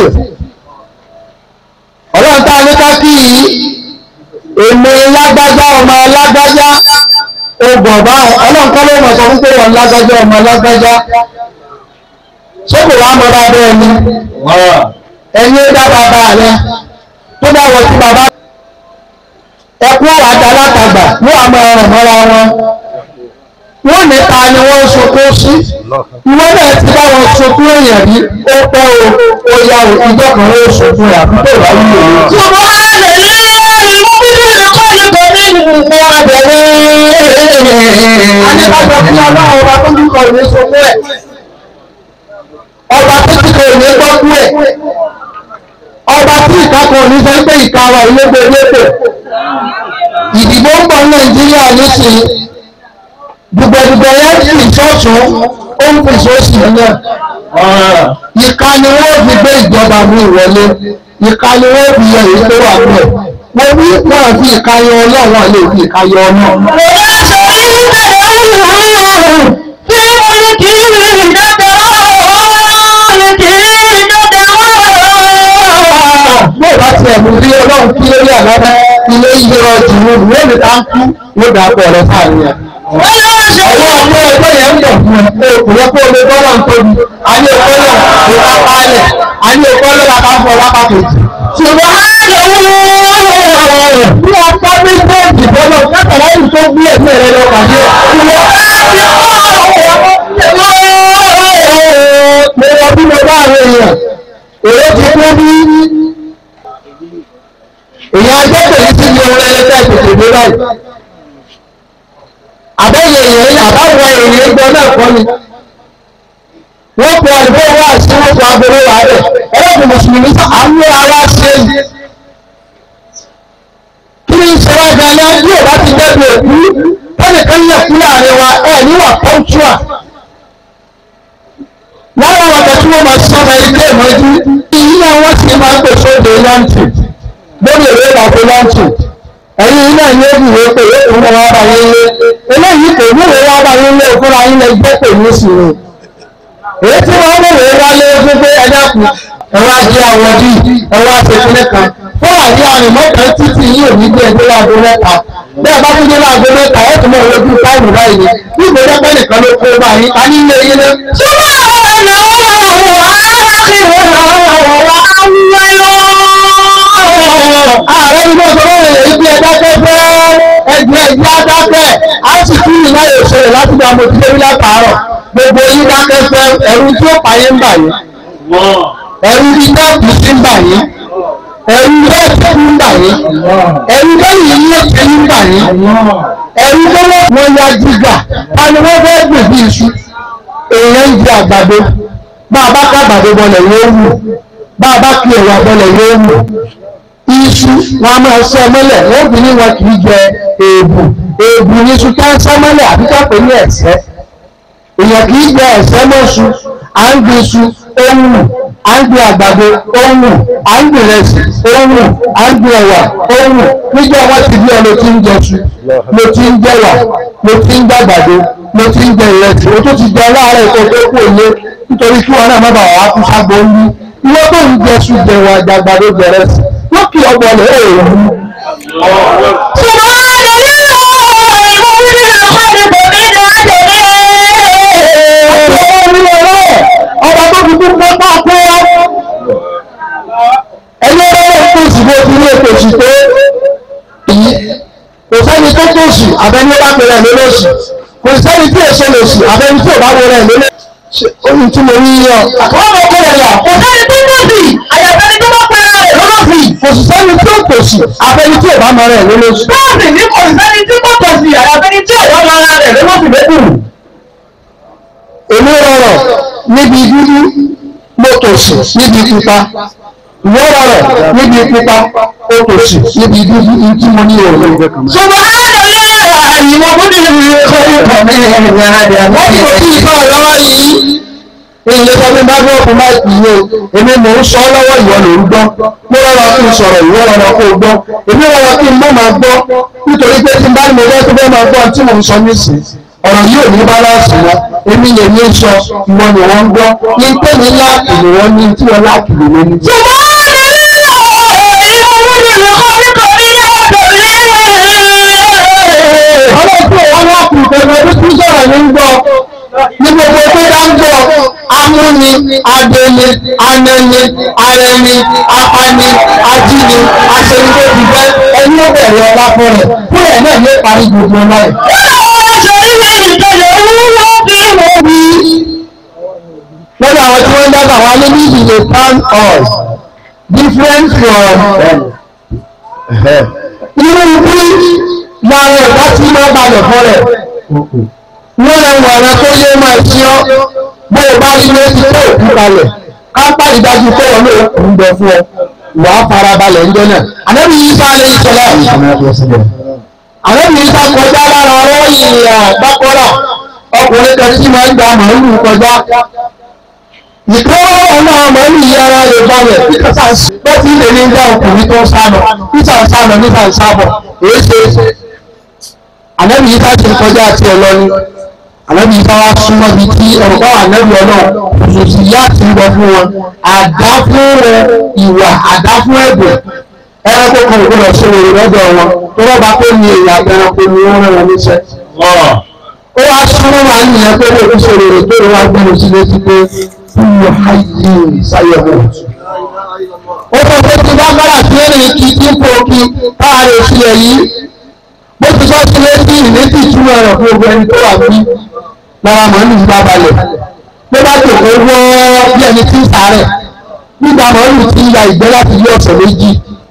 ọlọ́run tá a ní ká kí yìí èmi lágbájá ọmọ lágbájá ogun ọba ọlọ́run kọ́ ló mọ̀ sọ fún pé wọ́n lágbájá ọmọ lágbájá ṣé kò wá mọ́ bá bẹ́ẹ̀ ni ẹni ó dá bàbá rẹ tó bá wọ sí bàbá ẹkún ọ̀rọ̀ àdá látàgbà ló wà máa ràn mọ́ra wọn wọ́n ní ta ni wọ́n ń sunkún sí ìwọ náà ti bá wọn sunkún èèyàn rí ó pẹ́ o ó yá o ìjọ kan ó sunkún rẹ̀ àbúkọ̀ ìwà wúlò o. ṣùgbọ́n a lè ní ìmúbíbí ìkọ́ ìkọ́ ní ìmú abẹ̀rẹ̀. a ní ká jọ fún ọlọ́run ọba tó ń kọ ìwé sunkún ẹ̀ ọba tó ti kọ ìwé gbọ́kú ẹ̀ ọba tí ìkákan òní sọ pé ìka wa ìlégbè lépè ìdìbò ń bọ̀ nàìjíríà nísìnyí dùgbẹ̀dùgbẹ̀ yẹn ti ìṣọ́ọ̀tún ó ń pèsè òsì náà ìka ni wọ́n fi gbé ìjọba mi wọlé ìka ni wọ́n fi yẹ èyí tó wà bẹ́ẹ̀ wọ́n ní wọ́n fi ìka yọ ọlọ́run àlè fi ìka yọ ọ̀nà. Tí mo ní kí n rìn dáadáa, ó ní kí n dáadáa bó bá tiẹ̀ mú bí ọlọ́run kí lórí àlábá ilé iye ọjọ́ ìwé ìwé mi ká ń kú ló dà pọ̀ rẹ sáàrin yẹn. ọwọ́ ọmọ ẹgbẹ́ yẹn ń bọ̀ fún ẹ o kò yẹ kó o lè bọ́lọ̀ ń tóbi a ní ọkọ náà kò bá pálẹ̀ a ní ọkọ náà la ká fọ lápá kejì. ṣùgbọ́n a lè wú bí ọkọ méjèèjì bọ́lọ̀ kátàlá yìí tó gbé ẹ̀mí rẹ lọ pàdé. mo wọ bí mo bá àwọn èèyàn èrò ti kú bí èyí agbẹ́pẹ̀ yìí ti di ohun ẹlẹ́tẹ̀ tètè dé báyìí. àbẹ́yẹ èèyàn àbáwọ̀ èèyàn gbọ́ náà kọ́ ni. wọ́n pe àdúgbò wá sí wọ́n pe agbóró wà rẹ̀ ẹlẹ́kùn mùsùlùmí sọ àwọn ará ṣe yìí. kí ni ìṣe wá gan-an bí ò bá ti dẹ́bi òkú tẹ́nìkan yẹ kú láàrin wa ẹ̀ níwà pọ́ńtúà. lára wọn kẹ́ tí wọ́n máa sọ́nà ilé ìmọ̀jú ìyá wọn sì máa ń pèsè òde lọ́ǹtì lórí ìwé ìlàpọ̀ lọ́ǹtì ẹ̀yin náà ní èbì ìwé pé yóò fún wọn bá yín lé eléyìí kò ní ìwé wá bá yín lé fúnra yín lè gbé pè ní sí i èyí tí wọ́n mú ìwé wá lé fún pé ẹ̀dá kù ẹ̀wọ́ ajé àwọn bí ẹ̀wọ́ àṣekúnlẹ̀ kan fún àdé àrùn mọ́tò títí yìí ò ní gbé ẹgbẹ́ láago mẹ́ta bẹ́ẹ̀ bá tún dé láago mẹ́ta ẹ̀ tún mọ̀ lójú táìmù báyìí ni bí ìgbésẹ̀ pẹ́ nìkan ló kó bá yín a ní ilé yín lé. ṣùgbọ́n àwọn ọ̀nà ààrẹ ní bó sọ́wọ́ rẹ̀ ibi ẹ̀dákẹ́ fẹ́ ẹgbẹ́ ẹgbẹ́ adákẹ́ á sì kí ìlà ìṣẹ̀lẹ̀ láti gba mo ti débi látàárọ̀ gbogbo yín dákẹ́ fẹ́ ẹ̀rù tí ó pààyè ń bà yín ẹ̀rù bí tẹ́ẹ̀pù sí ń bà yín ẹ̀rù bẹ́ẹ̀tì ń bà yín ẹ̀rù bẹ́ẹ̀lì yín ó ti ń bà yín ẹ̀rù bẹ́ẹ̀lì wọn ya jígà tani wọ́n fẹ́ gbèbí iṣu èèyàn ń jẹ àgbàdo bá a bá ká àgbàdo bọlẹ̀ yóò wù bá a bá kí ẹ̀wà bọlẹ̀ yóò wù iṣu wọn a máa ṣẹ́ mọ́lẹ̀ wọ́n bí ní wọn kì í jẹ èèbù èèbù ní iṣu tá ń ṣẹ́ mọ́lẹ̀ àbí ká pè ní ẹ̀sẹ́ èèyàn kì í jẹ ẹ̀sẹ̀ mọ́ṣu à ń gbin iṣu ó ń wù à ń gbin àgbàdo ó ń wù à ń gbin ìrẹsì ó ń wù à ń gbin ẹ̀wà ó ń wù níjọ́ wọ́n ti bí ọ ló ti ń jẹṣu ló ti ń jẹ̀wà ló ti ń gbàgbàdo ló ti ń jẹ ìrẹsì ó tó ti jẹ láàárọ̀ èkó tó kù òye nítorí kí wọn náà má bàa wá kú ságbó ń bí ìwọ tó ń jẹṣu jẹ̀wà àgbàdo jẹrẹsì lókè ọgbọ̀n lè ó rò ó. ọba tó fi kú pọ́ pọ́ pọ́ ẹni ọlọ́run tó sì bó ti ní ètò òsì tó èyí kò sẹ́ni tó tó òsì àbẹ́ni ó bá pẹ̀lẹ́ lólóòsì kò sẹ́ni tí èso lè sì àbẹ́ni tí ò bá wọlé lólóòsì ohun tí mo rí yọ àwọn ọmọ ọkọ rẹ̀ yà kò sẹ́ni tó tó sì àyàfẹ́ni tó bá pẹ̀lẹ́ rẹ̀ lólóòsì kò sì sẹ́ni tó tó sì àbẹ́ni tí ò bá mọ rẹ̀ lólóòsì. bẹ́ẹ̀ni ní kò sẹ́ni tí kò tó sì àyàfẹ́ni tí ò bá mọ rẹ̀ lólóòsì lẹ́kùn èmi rọrọ níbi dúdú mo tòṣì níbi pupa ìwọ rọrọ níbi pupa o tòṣì níbi dúdú ní tí mo ní òòlù. sọgbọn àádọ́lẹ́ àyìnbó bóde ní ìkọ́ ìkọ́ mi ẹ̀yìn àdé àmọ́ ìkọ́ tí ìkọ́ ọ̀lọ́wọ́ yìí ilé sọ́dún bá gbọ́ fún máìkì yìí o èmi mò ń sọ lọ́wọ́ ìwọ ló ń gbọ́ mo rọrọ kí n sọ̀rọ̀ ìwọ rọrọ kó o gbọ́ èmi rọrọ kí n mọ̀ máa gbọ́ nítorí pé tí n bá ní mo fẹ́ tó fẹ́ máa gbọ́ tí mò ń sọ nísìnyí ọ̀rọ̀ yìí ò ní báláǹsì wọn èmi lè ní sọ ìwọ ni wọ́n ń gbọ́ ní pé ní láàkì ni wọ́n ní tí wọ́n láàkì lè lé ní. ọlọ́pàá wọn láàkì ìfẹ̀mọ́ tó tún sọ̀rọ̀ ní ń gbọ́ ní gbogbo tó bá ń gbọ́ amúni adẹni anẹni arẹni apani ajíni aṣèǹdébìbẹ ẹni ó bẹ̀rẹ̀ ọlá fún rẹ̀ fún ẹ̀ náà ní parí gbogbo ọlá rẹ̀ lọ́dọ̀ àwọn tí wọ́n ń dábàá wa lé ní ìdílé town halls different from irú bí làwọn ẹ̀dá tí wọ́n balẹ̀ fún rẹ̀ wọ́n lè wọ̀ ọ̀rẹ́ tó yé máa ṣí ọ́ bó o bá rí létí tó òkú balẹ̀ ká pàdé dájú pé wọn lóò kú ń bẹ fún ọ wà á fara balẹ̀ ń jẹ́ náà ànábì yìí sá lé ìṣẹ̀lẹ̀ ànábì yìí sá kọjá lára ọ̀rọ̀ ìrìn àgbákọ́rà ọkùnrin kan tí máa ń gba màálù kọjá nìkan ọmọ màálù yìí ara rẹ̀ balẹ̀ peter sans bẹ́ẹ̀ tí ilé ní ń dá ọkùnrin tó ń sálọ peter ń sálọ níta ń sábọ̀ èyí ṣe ànábì yìí ká ṣe kọjá àti ọlọ́ni ànábì yìí ká wá súnmọ́ bíi tí ọ̀gá ànábì ọlọ́run òṣèṣì yá ti ń bọ fún wọn àdá fún ìwà àdá fún ẹ̀bùn ẹranko kan ò gbọdọ̀ ṣe èrè lọ́dọ̀ wọn tó wọ́n bá pé ní èyí àtẹranko ni wọ́n rán wọn níṣẹ́ ó wá súnmọ́ wa nìyẹn pé ó ti sọ̀rọ̀ èrè tó wá gbé lọ sí létí pé kúlù háyé sáyẹ̀wò. ó sọ pé tí bá bára sí èrè kí tí kò kí káàárẹ̀ sílẹ̀ yìí bó ti sọ sí létí ìlétí ìtumọ̀ rẹ̀ fún gbogbo ẹni tó wà bí lára màálù yìí bá balẹ̀ ló bá jòkó wọ́ bí ẹni tí ń sàárẹ̀ nígbà màálù ti ń ya ìgbẹ́ láti yí ọ̀sẹ̀ méjì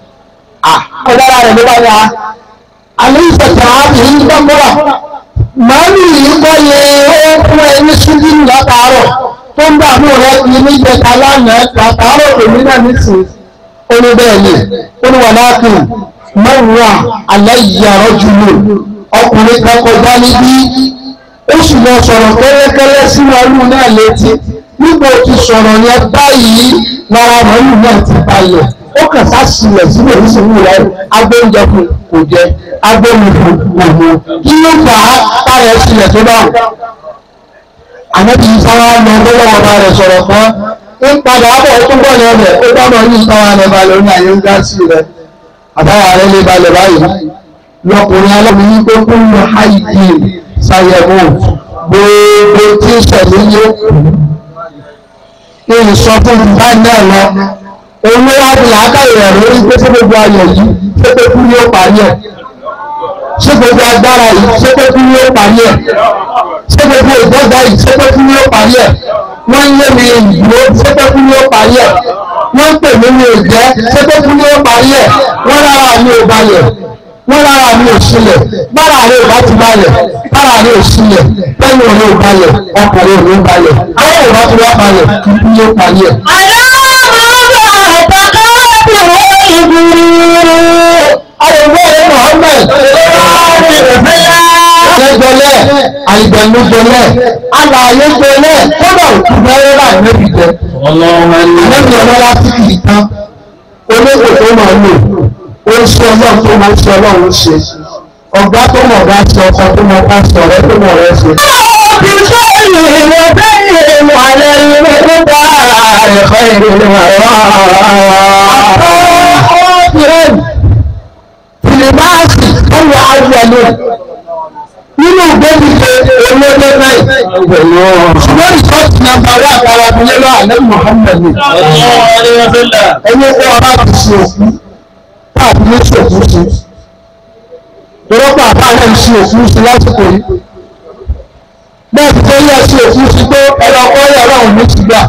kọjá rẹ̀ ló bá yá àlẹ́ ìṣẹ̀tẹ̀ ààbò ń gbọ́ngbọ́ra màálù yìí kọ́ yẹ ó fún ẹni ṣúbí látàárọ̀ tó ń dààmú rẹ kì í ní jẹta lánàá látàárọ̀ èmi náà nísìn ó ní bẹ́ẹ̀ ni ó ní wà láàkì mọ́wùrà aláìyàrá jùlọ ọkùnrin kan kọjá níbí ó sì lọ sọ̀rọ̀ kẹ́lẹ́kẹ́lẹ́ sí màálù náà létí nígbà tí sọ̀rọ̀ yẹn báyìí lára màálù náà ti balẹ̀ ó kàn sá sílẹ̀ sílẹ̀ nísìnyí rẹ̀ agbóúnjẹ fún kò jẹ agbóhùn fún kò mú kí ló fà á táyà sílẹ̀ tó dáhùn. ànábì yìí sáwá lọ lọ́wọ́ ọba rẹ̀ sọ̀rọ̀ kan ń padà bọ̀ ó tún bọ̀ ní ọbẹ̀ ó bá mọ̀ ní ìtawà rẹ̀ balẹ̀ ní àyè ń gá sí rẹ̀ àtàwà rẹ̀ lè balẹ̀ báyìí lọkùnrin alábìyí pé kó ń lọ háìdì ṣàyẹ̀wò gbogbo tí ń ṣẹ̀lẹ̀ yóò kí n sọ fún mi bá náà lọ òun ló wá fi làákàyè rẹ̀ lórí pé ṣé gbogbo ayọ̀ yìí ṣé pé kú ni ó parí ẹ̀ ṣé gbogbo agbára yìí ṣé pé kú ni ó parí ẹ̀ ṣé gbogbo ìgbọ́gba yìí ṣé pé kú ni ó parí ẹ̀ wọ́n ń lé mi ìdúró ṣé pé kú ni ó parí ẹ̀ wọ́n ń pè mí ní òjẹ́ ṣé pé kú ni ó parí ẹ̀ wọ́n rárá mi ò balẹ̀ wọ́n rárá mi ò sílẹ̀ bára rẹ̀ ò bá ti balẹ̀ bára rẹ̀ ò sílẹ̀ bẹ́ẹ̀ni òun ò balẹ̀ ọkùnrin òun ò balẹ̀ àwọn ò bá ti wá balẹ̀ kí ni ó parí ẹ̀. Ayọ̀wé Mohammed lẹ́gbẹ̀lẹ́ àìgbẹ̀nu gbẹlẹ̀ alààyè gbẹlẹ̀ kódà òkú bẹ́rẹ̀ láì níbi jẹ àlẹ́bí ọlọ́lá tí kì í tán olóko tó máa lò ó ń ṣe ọlọ́run tó máa ń ṣe ọlọ́run ṣe ọ̀gá tó mọ̀ bá ṣe ọkọ tó mọ̀ bá ṣe ọ̀rẹ́ tó mọ̀ rẹ ṣe. Filimaasi tó wà áwọlé nínú ìgbẹ́bíje olóde náà ṣùgbọ́n ìṣọ́ọ̀tì nàmbà wà àtàrà abilé lọ àlẹ́ Muhammad ni ẹni kó ọba ti ṣe òkú káàbí ní ṣe òkú ṣe ìrọ́pọ̀ àbáyé ṣe òkú ṣe lásìkò yìí bẹ́ẹ̀ ti tó yẹ ṣe òkú ṣe tó ẹ̀rọ ọkọ̀ yẹ ọlọ́run ní ti gbà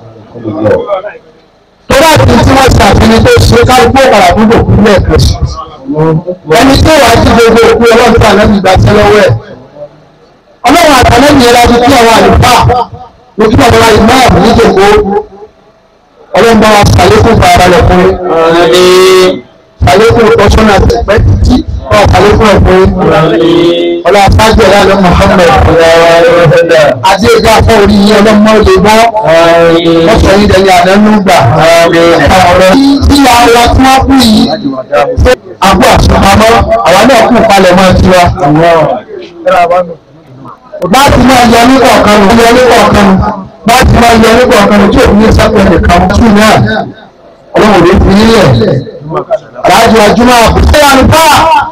tó bá ti tí wọ́n ṣàfihàn tó ṣe kálukú ọ̀pàdà fún òkú lẹ́ẹ̀kan sí ẹni tó wàá ti gbogbo òkú ọlọ́run tí àná ìgbà tẹ́ lọ́wọ́ ẹ̀ ọlọ́run àtàlẹ́yìn ẹ̀rọ ti kí àwọn àlùfáà mo kí àwọn ìmáàmù níjòkó ọlọ́run bá wa ṣàlékún fàárálẹ̀ fún yín ṣàlékún ìtọ́sọ́nà àtẹ̀pẹ́ títí ọ̀ ṣàlékún ẹ̀fún yín ọlọ́run afájọ ìlànà Muhammad àti ìgbà afọ orí yín ọlọ́mọ lè bọ́ wọ́n sọ yín dẹni àdánù gbà ọ̀rọ̀ tí àwọn tí wọ́n kú yìí àbú àṣùpamọ́ àwọn náà kù palẹ̀ mọ́ tiwa láti máa yọ ní kọ̀ọ̀kan nù yọ ní kọ̀ọ̀kan nù láti máa yọ ní kọ̀ọ̀kan nù tí òun ní sápẹ́ nìkan tún náà ọlọ́run ló fi nílẹ̀ aláàjì àjùmọ̀ àbúté àlùfà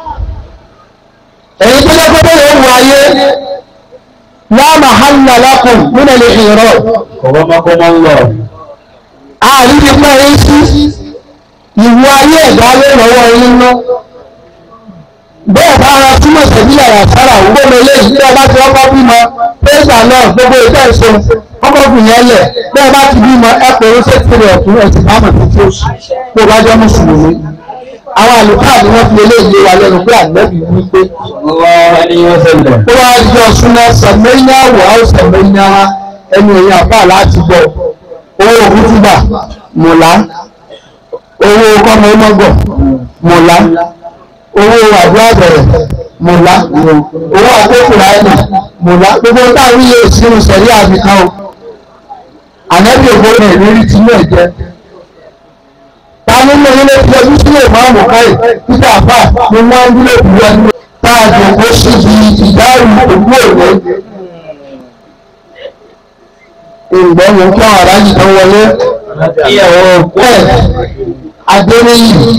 èyí tó jẹ́ pé yóò wù ayé wọ́n máa hàn ní alákùn nínú ilé ìrọ̀ kọ̀wọ́mọ́kọ́mọ́ ń lọ. àárín ti pẹ́ yín sí ìwú ayé ẹ̀dá lé lọ́wọ́ yín ná bẹ́ẹ̀ bá ara túmọ̀ sẹ́bílẹ̀ àyàsára gbogbo eléyìí bí ọba ti ọkọ̀ bímọ pẹ́sà náà gbogbo ìfẹ́ ìṣe ọkọ̀ bù yẹn lẹ̀ bẹ́ẹ̀ bá ti bímọ ẹ pé ó ṣe tìrẹ̀ ọ̀tún ẹ̀sìn bá mọ̀ títí oṣù kó bá jẹ́ mùsùlùmí àwọn àlùfáà ni wọ́n fi eléyìí wa lẹ́nu pé àgbẹ̀bí wí pé ó wá jọ súná sẹ̀mẹ́yà wà ó sẹ̀mẹ́yà ẹni èyí àpá láti gbọ́ owó òkútùbà mọ̀lá owó kọ́mọ ọmọgọ̀ mọ̀lá owó àdúrà bẹ̀rẹ̀ mọ̀lá owó àkókòrò àìmọ̀ mọ̀lá gbogbo táwọn ilé ìsinmi sẹ̀rí àbíkan o ànábì ògbóni ìrírí tí náà jẹ́ táwọn ilé ilé tí ọdún sílẹ̀ máa mọ̀ káyì títà àfà ni wọ́n ń dúró ìlú ẹni táàjò kó síbi ìdáhùn òkú òwe ìgbẹ́ yìí kí àwọn aráàlú tó wọlé ìyàwó òkú ẹ̀ adéníyì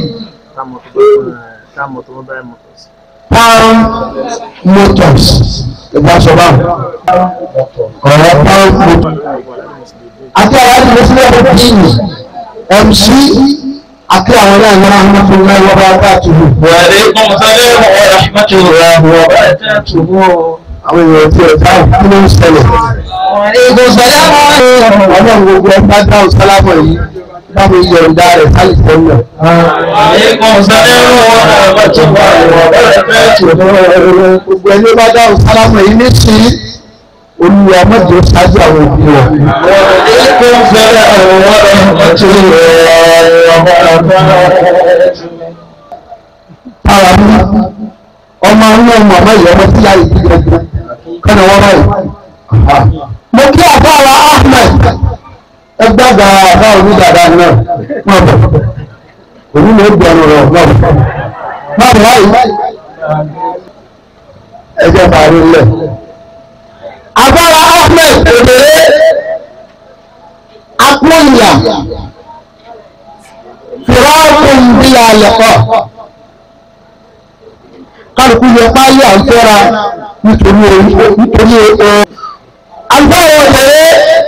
Palm Motors ìgbàsọ̀bá ọ̀rọ̀ Palm Motors àti àwọn àti mùsùlùmí ọ̀dọ́ bíìnì MC àti àwọn náà ní àwọn ọmọ fún ẹgbẹ́ bá bá tù mí. Wàlẹ́ kún sálẹ̀ wọ̀ rahmatu rẹ̀ wọ̀ bẹ́ẹ̀ tẹ́ tù mọ́. àwọn èèyàn tí ẹ̀ dáhùn kí ló ń ṣẹlẹ̀. Ìgò sálẹ̀ wọ̀ ọlọ́run gbogbo ẹgbẹ́ dáhùn sálámọ̀ yìí báwo yọ̀ǹda rẹ̀ sálì tẹ́lẹ̀. Wàlẹ́ kún sálẹ̀ wọ̀ rahmatu rẹ̀ wọ̀ bẹ́ẹ̀ tẹ́ tù mọ́. gbogbo ẹni bá dáhùn sálámọ̀ yìí ní sí olùwà mọ́jọ ṣáájú àwọn òbí rẹ̀. Wàlẹ́ kún sálẹ̀ wọ̀ rahmatu rẹ̀ wọ̀ bẹ́ẹ̀ tẹ́ tù mọ́. Táwa ní ọmọ inú ọmọ ọmọ ìyá ọmọ tí yá yìí gbẹgbẹ kọ́nà wọ́n báyìí. Mo kí àbáwa Ahmed ẹgbẹ́gbà àbá onídàáda náà wọ́n bọ̀. Òní ló gbé ọ̀nà rẹ̀ náà. Má bọ̀ báyìí. Ẹjẹ́ bàárí lẹ̀. Àbáwa Ahmed òdèrè apóyà fìrọ́ọ̀kùn bí alẹ́kọ̀ọ́ kálukú yẹ páálí àǹfẹ́ra nítorí nítorí ẹ. àǹfẹ́ra ọ̀dẹ̀rẹ́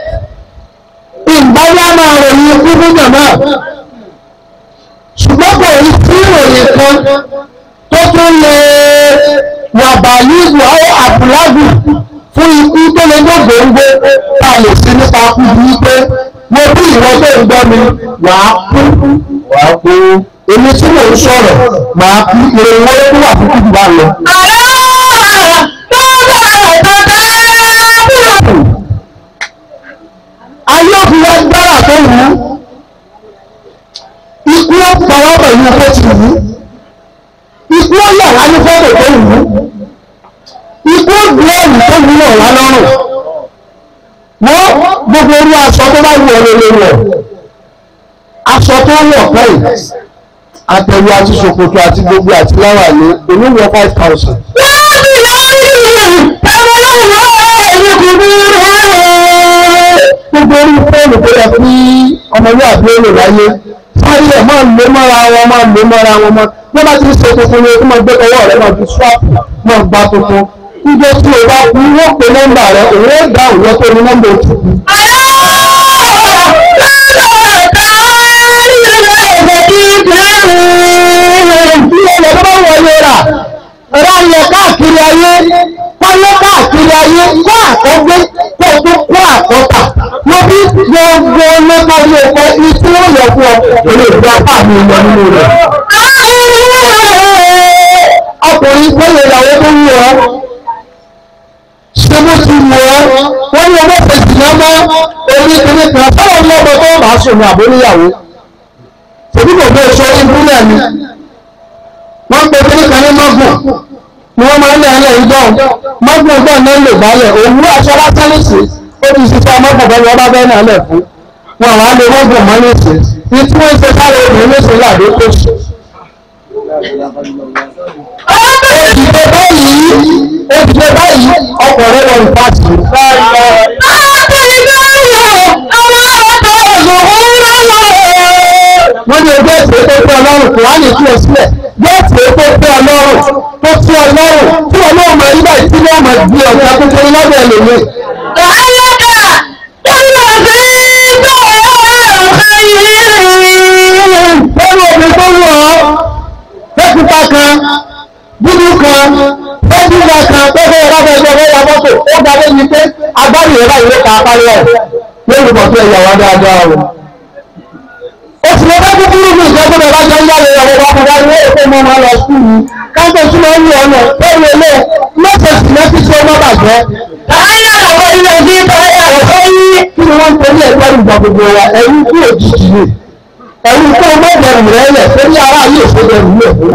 ìgbáyà máa ròyìn ikú fún jàmá ṣùgbọ́n kò rí sí ìròyìn kan tó tún lè wà bàálùkù àwọn àbúlágù fún ikú tó lè gbòǹgbò tá a lè ṣe nípa kú bí pé mo bí ìwọ tó ń gbọ́ mi wàá kú wàá kú èmi tí mò ń sọ̀rọ̀ màá kú ìròyìn wọlé tó wà fún kúkú bá lọ. ayé òfin wa gbára tó wù ú ikú ó pa wá pẹ̀lú ọkọ̀ tí wù ú ikú ó yà wá ní fọ́tò tó wù ú ikú ó gbé ẹ̀rù ẹ̀wù tó wúlò wá lọ́rùn wọ́n gbogbo orú aṣọ tó bá wù ọ́ lórí wọ̀ aṣọ tó wọ̀ pẹ́yì àtẹ̀wé àti ṣòkòtò àti gbogbo àti láwàní èmi wọ five thousand. gbogbo orí fóònù tó yẹ kí ọmọlúwàbí ó lò láyé sáré ẹ̀ máa lò mọ́ra wọn máa lò mọ́ra wọn mọ́ bí wọ́n bá ti ń ṣe tuntun ni kí wọ́n gbé ọwọ́ rẹ̀ máa fi swap máa gba tuntun níjọ́ tí o bá kú wọ́n pe nọ́mbà rẹ̀ òun ó dá òun lọ́tọ́ ní nọ́mbà òtún. bí ọ̀nà tó bá wọlé rà ra lọ káàkiri ayé kọ́lé káàkiri ayé kó àkọ́gbé kó tó kó àkọ́tà wọ́n bí gbogbo lọ́kọ̀ ilé ẹ̀kọ́ ìtí ó yẹ fún ọ èlé ìgbà apá mi lọ nínú rẹ̀. ọkùnrin gbọ́dọ̀ ìyàwó tó wù ọ́ ṣé bó ti wù ọ́ wọ́n ní ọmọ fèsì náà mọ́ orí kìíní kan fáwọn ọmọ tó bá sùn ní àbóníyàwó tòbí kò gbé sọ ìbúlẹ̀ ni wọ́n pe kìíní kan ní mọ́gùn ni wọ́n máa ń lé ẹlẹ́ ìgbọ́n mọ́gùn ọgbọ́n náà lè gbálẹ̀ òwú aṣọ lásán nìsí ó ti ṣiṣẹ́ mọ́gùn bẹ́ẹ̀ wọ́n bá bẹ́ẹ̀ náà lẹ̀ fún wọn àwọn àlè mọ́gùn mọ́ nìsí ní tí wọ́n ń ṣe sáré obìnrin ló ṣe láàdó tó ṣe. òdìdó báyìí òdìdó báyìí ọkọ̀ rẹ̀ lọ ìfàsì. wọ́n ní ẹgbẹ́ ìṣe tó tẹ́ ọlọ́run kò wá ní tú ọ sílẹ̀ gẹ́ẹ̀tì tó tẹ́ ọlọ́run tó tí ọlọ́run tí ọlọ́run máa ń gbà tí wọ́n máa di ọ̀gá tuntun lọ́dọ̀ ẹlòmíì. lẹ́nu omi tó wù ọ́ pẹ́kúta kan dúdú kan pẹ́kúta kan pẹ́kúta kan pẹ́kúta kan ya mọ́tò ó ga lé ní pé agbárí rẹ̀ báyìí ló ka apárí ẹ̀ lórí mọ̀tò ẹ̀yà wá dáadáa o oṣù lọ́dọ́ kúkúrú ní ìjọba bá jẹ́ ń yára ìyàwó bá fún wa ní èkó mọ́ máa lọ sí i káńtó tí wọ́n ń lọ ọ̀nà lórí ilé lọ́sọ̀ọ̀sì lẹ́sí tí ó má bàjẹ́. Ayé àwọn ilé ìdí ìtọ́jú àwọ̀fẹ́ yí. Kí ni wọ́n ń torí ẹ̀gbọ́n ìgbà gbogbo wa ẹ̀rú kú òjijì ni. Ẹ̀rú kú ọmọ ìbẹ̀rù rẹ̀ lẹ̀ pé ní ara ayé ìfowópamọ́ ìlú ẹ̀kọ́.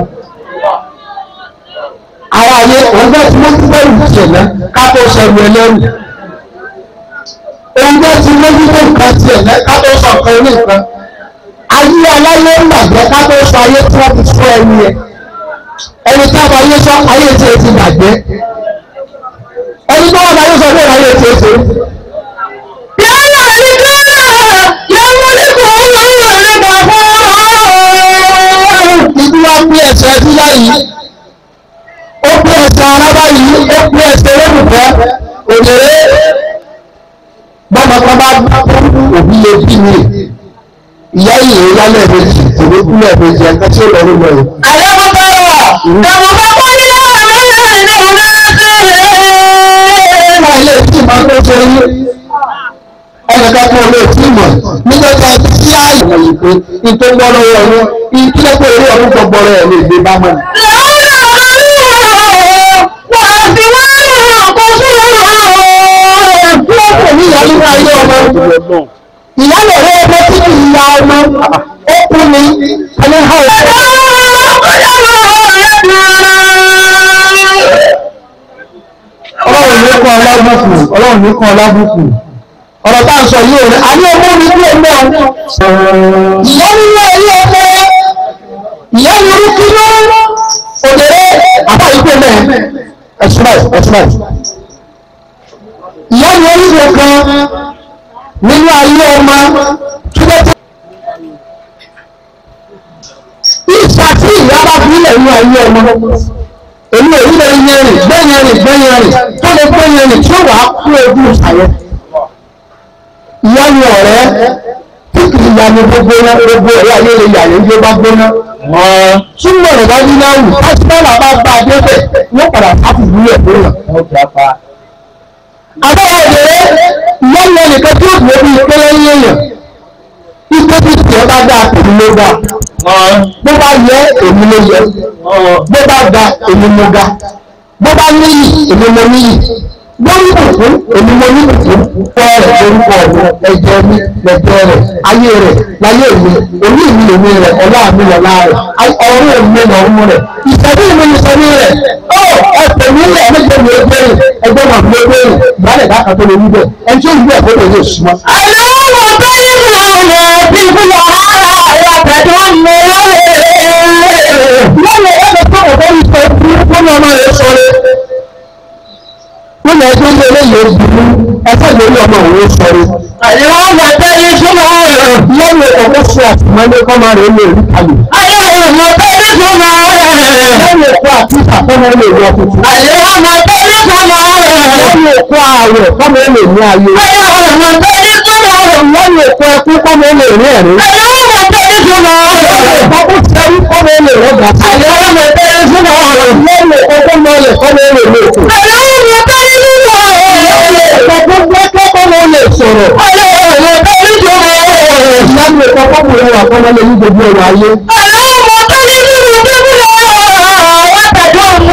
Ara ayé ọ̀gbẹ́ tí wọ́n ti bẹ̀rù ìṣẹ̀lẹ̀ ká tó sọ̀rọ̀ ẹlẹ́rù. Ọ̀gbẹ́ tí wọ́n ti bẹ̀rù ká tiẹ̀ ká tó sọ̀ kan ní nǹkan ayé aláyé ń bàjẹ́ ká tó sọ ayé tí wọ́n ti sọ ẹni yẹn ẹni tí a bá yé sọ ayé tí o ti bàjẹ́ ẹni tí wọ́n bá yé sọ pé ayé tí o ti. yàrá ní káyà yàrá ní kò ń lọ ìwé nígbà fún ìdí wa pín ẹsẹ̀ ẹtí láyìí ó pín ẹsẹ̀ arábá yìí ó pín ẹsẹ̀ olólùfẹ́ òdèrè bọ́mọ kan bá òbí lè bí mi ìyá ìyè lálẹ́ méjì tèmi kúlẹ̀ méjì ẹ̀ka tí ó lọ nínú ẹ̀. àyẹ̀wòtò ẹ̀wọ̀n bá kọ́ ní láwọn mẹ́rin ní ọ̀gá ṣe é. máa ilé tí màá tó ṣe yé ẹnìkan kan lè tí mọ̀ nígbà tí a ti sí ààyè wọ̀nyí pé ní tó gbọ́ lọ́wọ́ ọ̀run ní kí lẹ́kọ̀ọ́ eré ọdún tó gbọ́ rẹ̀ lè gbé bá mọ́ ni. ìyálẹ̀ rẹ̀ ọmọ tí kì í ya ọmọ ó kú ni ẹni ha ò ọlọ́run ní kan ọlábùkù ọlọ́run ní kan ọlábùkù ọ̀rọ̀ tá à ń sọ yìí rẹ̀ a ní ọmọ mi kú ọmọ ìyá nílé ilé ọmọ ìyá ní orí kí ló òdèrè àbá ìpè mẹ́ ẹ̀sùn báyìí ẹ̀sùn báyìí ìyá ní orí ìwé kan nínú ayé ọmọ tó bẹ́ tó. ìṣà tí ìyá bá fi ilẹ̀ nínú ayé ọmọ èmi ò nílẹ̀ yẹrin gbẹ́yẹrin gbẹ́yẹrin tó lè gbẹ́yẹrin tí ó wà á kú ojú ìṣàyẹ. ìyá ni ọ̀rẹ́ tí kì í yanu gbogbo náà gbogbo ẹ̀rọ ayé lè yà lójú bá gbóná. súnmọ́ rẹ̀ bá ní náà wù pásítọ́ọ̀lù bá bá a débẹ̀ wọ́n padà sáfù ìlú ẹ̀ fún yàn. àbáwọ̀ òdèrè ìyá ni ẹnìkan tí ó dùn ó bí ìpínlẹ̀ yéèyàn ipò tí tiẹ̀ bá dáa èmi ló dáa bó bá yẹ èmi ló yẹ bó bá ga èmi mo ga bó bá níyì èmi mo níyì bó ní kùkú èmi mo ní kùkú fọ́ rẹ̀ lórúkọ ọ̀rọ̀ ẹ̀jẹ̀ mi lẹ̀jẹ̀ rẹ̀ ayé rẹ̀ láyé mi òní mi lèmi rẹ̀ ọlá mi lọ́lá rẹ̀ ọ̀rọ̀ mi lọ́rùn rẹ̀ ìṣẹ́bí mi ìṣẹ́bí rẹ̀ ó ẹ̀fẹ̀ mi lẹ̀ méje mi ó gbẹ̀rẹ̀ ẹgbẹ́ wọn fi lé ìyálẹ̀ dákan tó lè wí bẹ́ẹ̀ ẹni tí ó wí bẹ́ẹ̀ kó lè yóò súnmọ́. Àlọ́ tó yí lọ lọ bí fúlọ̀ ara ẹ̀yà pẹ̀lú ọmọ lọ́nà ẹgbẹ́ tó ọ̀dọ́ yìí sọ fún fún ọmọ rẹ̀ sọ̀rọ̀ wọ́n lọ ẹgbẹ́ ilé eléyìí ó burú ẹsẹ̀ lórí ọmọ òun sọ̀rọ̀. Àlọ́ ọmọ tó yí fúlọ̀ ọ̀rọ̀. lọ́nà ọkọ̀ sọ àtìmọ́lé kọ́ máa rẹ̀ lè rí kalẹ̀. Àlọ́ ọmọ tó yí fúlọ̀ ọ̀rọ̀. lọ́nà ẹ̀kọ́ àti ìtàkọ́mọ́ lè rí ọkùnrin. Àlọ́ ọmọ tó yí fúlọ̀ ọ̀rọ̀. lọ́nà ẹ̀kọ́ ààrẹ kọ́mọ lè ní ayé. Àlọ́ ọmọ tó yí fúlọ̀ ọ̀rọ̀. lọ́nà ẹ̀kọ́ ẹkú kọ́mọ lè rí ẹ̀rí. Àlọ́ ọmọ tó yí fúlọ̀ ọ̀rọ̀. Ọkọ̀ tí a rí kọ́mọ lè rọ́gà. Àlọ́ ọmọ tó yí fúlọ̀ ọ̀rọ̀. lọ́nà ẹ̀kọ́ kọ́mọ lè kọ́mọ lè lè kù. Àlọ́ ọmọ tó yí fúlọ̀ ọ̀rọ̀. lọ́nà ẹ̀kọ́ gbẹ́kẹ́ kọ́mọ lè sọ̀rọ̀. Àlọ́ ọmọ tó yí fúlọ̀ ọ̀rọ̀. lọ́nà ẹ̀kọ́ kọ́mọ lè wà kọ́mọ lè ní gbogbo ọ̀rọ̀ ayé. Àlọ́ ọmọ tó yí fúlọ̀ ọ̀rọ̀. Wọ́n tẹ̀lé ọmọ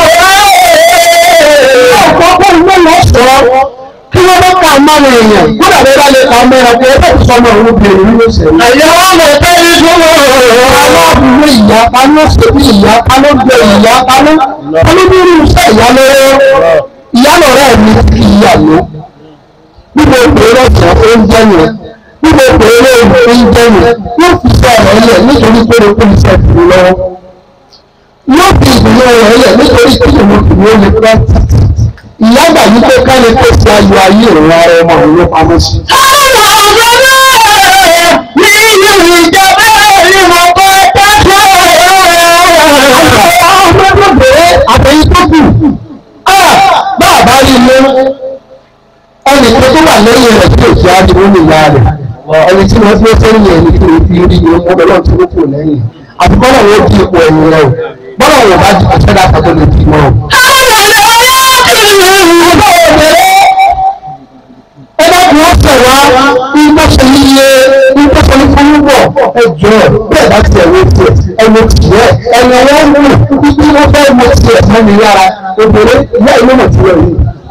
ọ̀pọ̀ kọ́ ló lọ sọ kí wọ́n bá ka ọmọ rẹ̀ yẹn kódà bẹ́ẹ̀ bá lè ka ọmọ rẹ̀ kí ẹgbẹ́ tó sọmọ òun bèrè nínú ìṣẹ̀lẹ̀. Àlọ́ ọmọ tó yí fúlọ̀ ọ̀rọ̀. aláàbùrú ìyá paná ṣèbí ìyá paná gbé ìyá paná olúbírú iṣẹ́ ìyá lọ́wọ́ ìyá lọ́rẹ́ mi kì í yà ló gbogbo ìpèrè ọ̀sán oúnjẹ yẹn gbogbo ìpèrè oúnjẹ yẹn yóò fi sọ ọ̀rọ̀ yẹn nítorí pé o kò ní sẹ́ ìdùnnú lọ́wọ́ yóò fi ìdùnnú ọ̀rọ̀ yẹn nítorí pé o kò ní olè pẹ́ ìyá gbà yí pé ká lè pèsè ayọ̀ ayé òun ara ọmọ òun ló pamọ́ sí. àtẹ̀yìn tó kù bá a bá rí ilé ẹnì kan tó wà lẹ́yìn rẹ̀ tí òjì á di wọ́n ní ìyá rẹ̀ ẹni tí wọ́n fi sẹ́yìn ẹni tí wọ́n fi rí ni wọ́n lọ́wọ́ tí wọ́n kù lẹ́yìn àfikọ́ náà wọ́n di ipò ẹ̀yìn rẹ̀ o bọ́lá wọn bá di ọ̀sẹ̀ dáta tó lè di mọ́ o. ẹ bá kí wọ́n sẹ̀ wá ìgbọ́sẹ̀ yíyẹ ìgbọ́sẹ̀ ní fún bọ̀ ẹ jọ bẹ́ẹ̀ bá tiẹ̀ wọ́n tiẹ̀ ẹnu tiẹ̀ ẹnu wọn mú ibi wọn fẹ́ mọ tiẹ̀ mọ́ mi lára obìnrin ìyá ìlú mọ̀ tiẹ̀ yìí.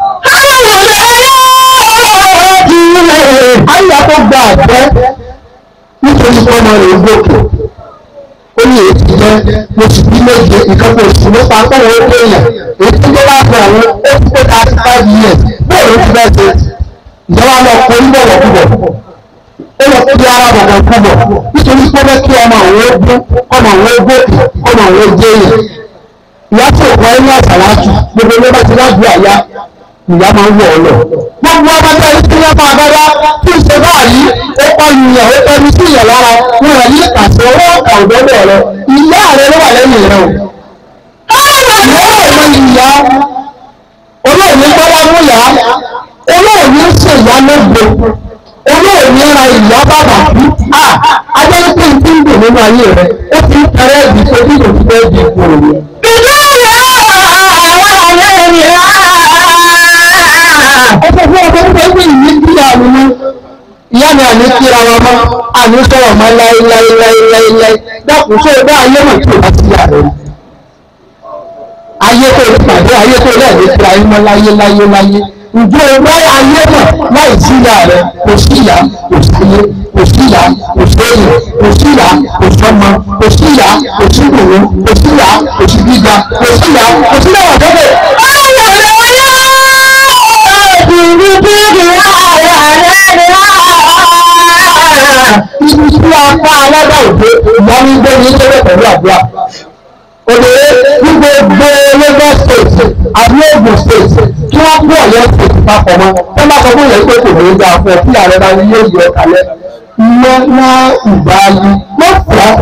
Àyà tó gba àgbẹ̀ nítorí pé ọmọ rẹ̀ ń gòkè. Ó ní èyí ti jẹ́ mo sì bí méje ìkẹ́kọ̀ọ́ oṣù nípa akọ́wọ́ ó pé èèyàn. Èyí tó jẹ́ wá fún àwọn ó ti pé thirty five years. Bẹ́ẹ̀ ló ti bẹ́ẹ̀ ṣe. Ìjọba lọ kọ ní bọ̀wọ̀ kúbọ̀. Ó lọ kó di ara bọ̀wọ̀ kúbọ̀. Nítorí pé ó fẹ́ kí ọmọ àwọn ó gbó, ọmọ àwọn ó gòkè, ọmọ àwọn ó jẹ́ èèyàn. Ìyá tó kọ ẹ́ ní àṣàlájú gbogbo ló bá ti lájú àyá ìyá máa ń wọ̀ ọ́ lọ. gbogbo ọmọdé yìí tí wọ́n máa bára tí ń ṣe báyìí ó kọ́ ìyàn ó tẹ́lú sí ìyàn lára wọn rẹ̀ ní àṣẹ owó ọ̀kà òdọ́dọ̀ rẹ ìyá rẹ ló wà lẹ́yìn rẹ o. ìyá ọmọ ìyá olóòní gbọ́dọ̀ mú yá olóòní ń ṣe ìyá lógo olóòní ra ìyá bàbà kú à ajẹ́ pé n ti ń dùn nínú ayé rẹ ó ti ń tẹrẹ ìdí tó bí kò ti fẹ́ di ipò òní. ọkọ̀ fún ọkọ̀ ń pẹ́ ìwé bí àrùn ní ìyá mi àní kíra wọn mọ́ àní sọ̀rọ̀ mọ́ láéláéláéláé dákun sóò bá ayé mọ̀ tí o bá ti yà rẹ̀ ayé tó ní pàdé ayé tó lẹ́ẹ̀ ní kíra yín mọ́ láyé láyé láyé ǹjẹ́ o bá ayé mọ̀ láì sí ìyá rẹ̀ kò sí ìyá kò sí ilé kò sí ìyá kò sí èyí kò sí ìyá kò sọmọ kò sí ìyá kò sí ìwòwò kò sí ìyá kò sí gíga kò sí ìyá kò sí ìyá ọ̀dọ́dọ̀. ibi tí a pa alága òde ìyá ní gbé ní sọ́dọ̀ pẹ̀lú àdúrà. Òdèrè ní gbogbo Lagos state àbí Ogun state kí wọ́n kú Ọ̀yọ́ state papọ̀ mọ́. Wọ́n bá sọ fún ìyẹn pé kò ní í dáa fún ẹ kí ààrẹ bá ní yóò yọ kalẹ̀. Iná ná ìbáyé ló fà á.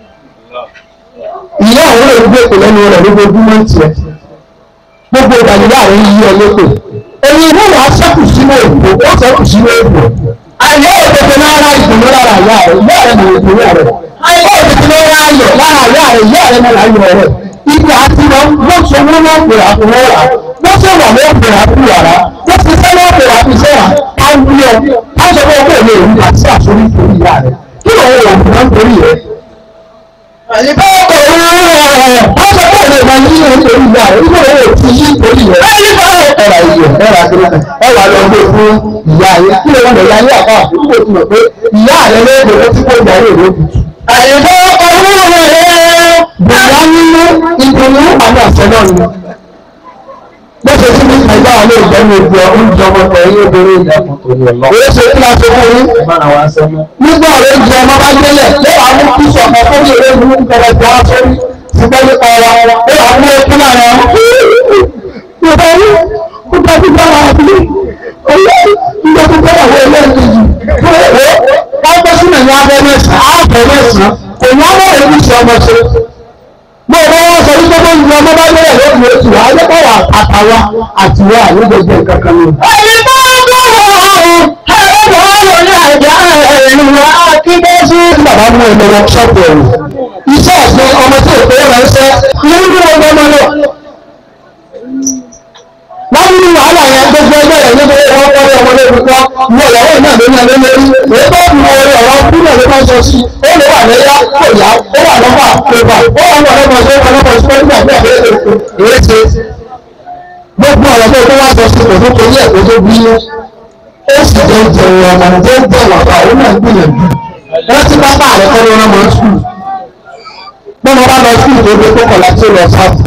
Ìyá àwọn èdè kò lẹ́nu rẹ̀ lójoojúmọ́ tiẹ̀. Gbogbo ìdàgbà rẹ̀ yí ọ lépè. Èyí ìwé wàá sẹ́kù sínú èdè, ó sẹ́kù sínú èdè àyè òtòtò náà ra ìdùnnú lára ìyá rẹ̀ ìyá rẹ̀ nà ìdùnnú rẹ̀ àyè òtòtò náà ra ayọ̀ lára ìyá rẹ̀ ìyá rẹ̀ nà ayọ̀ rẹ̀ ibi àti lọ wọ́n so wọ́n náà pè àkùnrin rà wọ́n sì wà ló pè àkùn yàrá wọ́n sì sẹ́ lọ́ọ́ pè àkùn sẹ́yà káwíọ̀ káṣọ fún ọgbẹ́ ìlú èyí àti àsorí torí ìyá rẹ̀ kí ló ń wọ̀ náà torí rẹ̀. Àyíká ọkọ̀ òun rẹ̀ káṣọ fún ọgbẹ́ ìlú èyí torí ìyá rẹ̀ kí ló ń wọ̀ tí yí torí rẹ̀. Ẹ̀rà ìyẹ̀ ẹ̀rà ìyẹ̀ ẹ̀rà lọ gbé fún ìyá yẹn kí ló ń lọ ìyá yẹn àpá àbúrò tí mo pé ìyá rẹ̀ lóògùn ó ti kó ìyá rẹ̀ lóògùn. Àyíká ọkọ̀ òun rẹ̀ bùrọ̀ nínú ìdùnnú àwọn àṣẹ náà ni. Bó ṣe sí ní ìgbà bá wà lè jẹ́ ní ojú ọ oúnjẹ ọmọ kan yín obìnrin ìdàkùn tó ní ọlọ́. Òye ṣe kí la ṣe fún yín. Nígbà ọ̀rẹ́ ìjọ ọmọ bá délẹ̀ lẹ́wàá mú kí sọ̀kan fún mi èrè mú kẹrẹ jọ wá sórí. Ṣùgbọ́n nípa ọ̀rọ̀ lẹ́wàá mú ekú lára wọn. Yorùbá ní kó bá ti bára wọn bí oyè ìjọ tó bá wà ilé ìkejì. Wọ́n gbé sínú ní abẹ́ mẹ́sàn-án, ààbẹ̀ mẹ́sàn-án, kò ní àwọn èyí ti ọmọ ṣe mo bá wọn sọ wípé bó ń lọ ọmọ bá lọ́wọ́ lókùn oṣù wa ayé bá wà àtàwa àti wa àlejòjò kankan ni. ẹni bá gbọ́wọ́ ẹ̀rọ ọ̀rọ̀ ní àjà ẹ̀rù akíndésí. tí bàbá mú ẹni lọ ṣọ́ọ̀bù ẹ̀rù iṣẹ́ ọ̀sẹ̀ ọmọ tí èkó rẹ̀ ń ṣẹ́ ní ní wọn gbọ́mọ lọ. láti ní wàhálà yẹn gbogbo ẹgbẹ́ rẹ̀ níbi wọn kọ́ ní ọmọ lórí kan ní ọ̀yàwó náà ló ní ẹni lórí èyí tó ń wọ ọ̀rọ̀ kúrò ló máa ń sọ sí ó lè wà lẹ́yà kò yá ó wà lọ́fà pépà ó wà lọ́fà lọ́fà sí ọkọ̀ lọ́fà sí ọkọ̀ nígbà tí àbẹ̀rẹ̀ èyí ṣe gbogbo ọ̀rọ̀ tó tó wá sọ sí kò tó torí ẹ̀ kó tó bí ó sì jẹ́ jẹun ọmọ tó ń jẹ́ wàpá òun náà gbìyànjú wọ́n ti bá bá àrẹ kọ́ ló rán mọ́ skul bí wọ́n bá lọ skul tó gbé kókò láti lọ sáàpù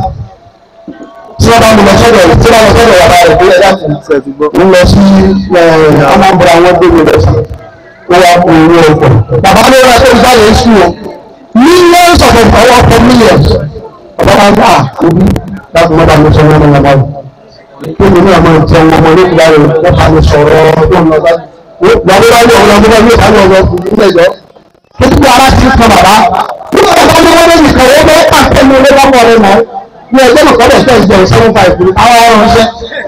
tí wọ́n bá mú lọ sọ́dọ̀ rẹ̀ tí wọ́n lọ sọ́dọ̀ yàrá rẹ̀ bóyá láti ń lọ sí ọmọbìnrin àwọn gbogbo rẹ̀ sí wọ́n wá kó owó ọkọ̀ bàbá ló rà tó ń jáde ń sùn o millions of ọwọ́ ọkọ̀ millions bàbá wa gbà òbí láti mọ́ta ló sọ wọn lọ́wọ́ báyìí kí ni ní àmọ́ ìtẹ̀ wọn ọmọ nígbà rẹ̀ wọ́n bá mi sọ̀rọ̀ ọdún lọ báyìí wọ́n bá ní ọ̀rọ̀ ọdún lọ sáré ọ̀rọ̀ ilé ìjọ títí ara ti kan bàbá nígbà bàbá ní wọ́n lé nìkan wọ́n bẹ́ẹ̀ pàṣẹ ní ilé lọ́pọ̀ rẹ̀ mọ́ ní ẹgbẹ́ nìkan lè fẹ́ ìjẹun seven five ní àwọn ọ̀rọ̀ ṣẹ́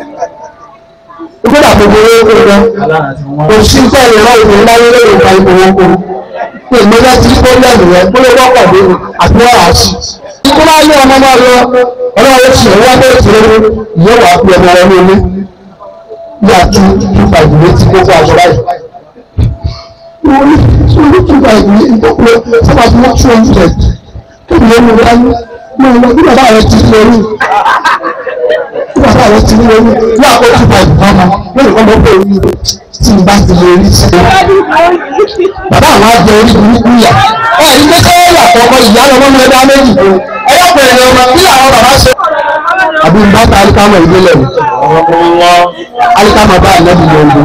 ìgbésà gbogbo owó ó gan kò sí tẹ̀lé rán ìwé láyé lórí ìta ìbò wọn kò ní ìmọ̀lẹ́ tí ó lẹ́nu rẹ̀ kó ló wọ́pọ̀ dé àti wọ́n rà á sí. ikú máa yé ọmọ náà lọ ọlọ́run ti ẹ̀wọ́ bẹ́ẹ̀ tí ó yẹ wàá fi ọmọ wọn ní ilé ní àti two five létí kókó aṣọ báyìí wọ́n ní sórí two five ní ìdókòwò sábà tí wọ́n two hundred tó ní ẹnu rẹ̀ ní máa lọ bí bàbá rẹ̀ ti rí orí bí bàbá rẹ̀ ti rí orí ní àpò two five bàmà lórí kọ́ mọ́ pé orí tí n bá ti lè rí sí i bàbá àwọn àjẹ orí burúkú yà ẹ ní pé kọ́ yàtọ̀ ọmọ ìyá lọ́mọ mi ẹ̀dá méjì ẹ yọ pé ẹ̀rọ ọmọ kí àwọn bàbá ṣe. àbí n bá ta alikama ìdílé mi alikama bá ànábì yọ ọdún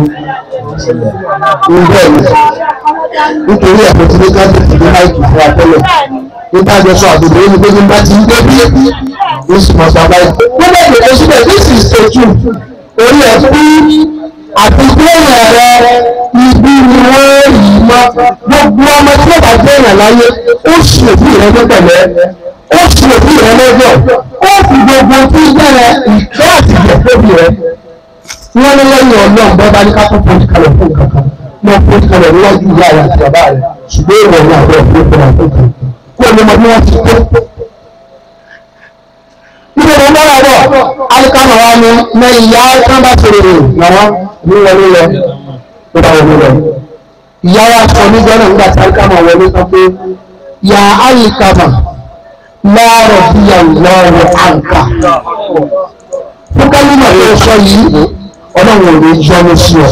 ǹbẹ́ mi nítorí ẹ̀fọ́ tí ní káàdì ti ní máìkì fún atẹ́lẹ̀ nígbà jọ sọ àbùdó yìí pé nígbà tí ń gbé bí ó sì mọ̀ sábà yìí. wọ́n bẹ̀ gbèdé síbẹ̀ this is the truth orí ẹ̀ fún àti gbẹ̀yìn rẹ̀ ibi ni wọ́n yìí mọ́ gbogbo ọmọ tí ó bá gbẹ̀yìn láyé ó sì òbí rẹ̀ lọ́pẹ̀lẹ́ ó sì òbí rẹ̀ lọ́jọ́ ó fi gbogbo tí bẹ̀rẹ̀ ìfẹ́ àtìgbẹ̀ tóbi rẹ̀ wọ́n ní lẹ́yìn ọlọ́run bọ́ bá ní ká tó fojú kalẹ̀ fún kankan mọ́ fojú kalẹ̀ níwájú ìyá rẹ̀ àti bàbá rẹ̀ ṣùgbọ́n ìwọ̀n ní àbẹ̀ fún ìfẹ́ àti ìfẹ́ kó o ní mọ bí wọ́n ti tó. Níbi ìwọ̀n bá wà bọ̀, alikama wa ni mẹ ìyá kan bá ṣe rere nàrá ní wọlé lọ tó bá wọlé lọ. Ìyá wa sọ níjọ́ náà nígbà tí alikama wọlé sọ pé ya alikama lọ́rọ̀ bí ya lọ́rọ̀ àǹkà. Fún kálímà tó sọ yìí, ọlọ́run ò lè yọnu sí ọ.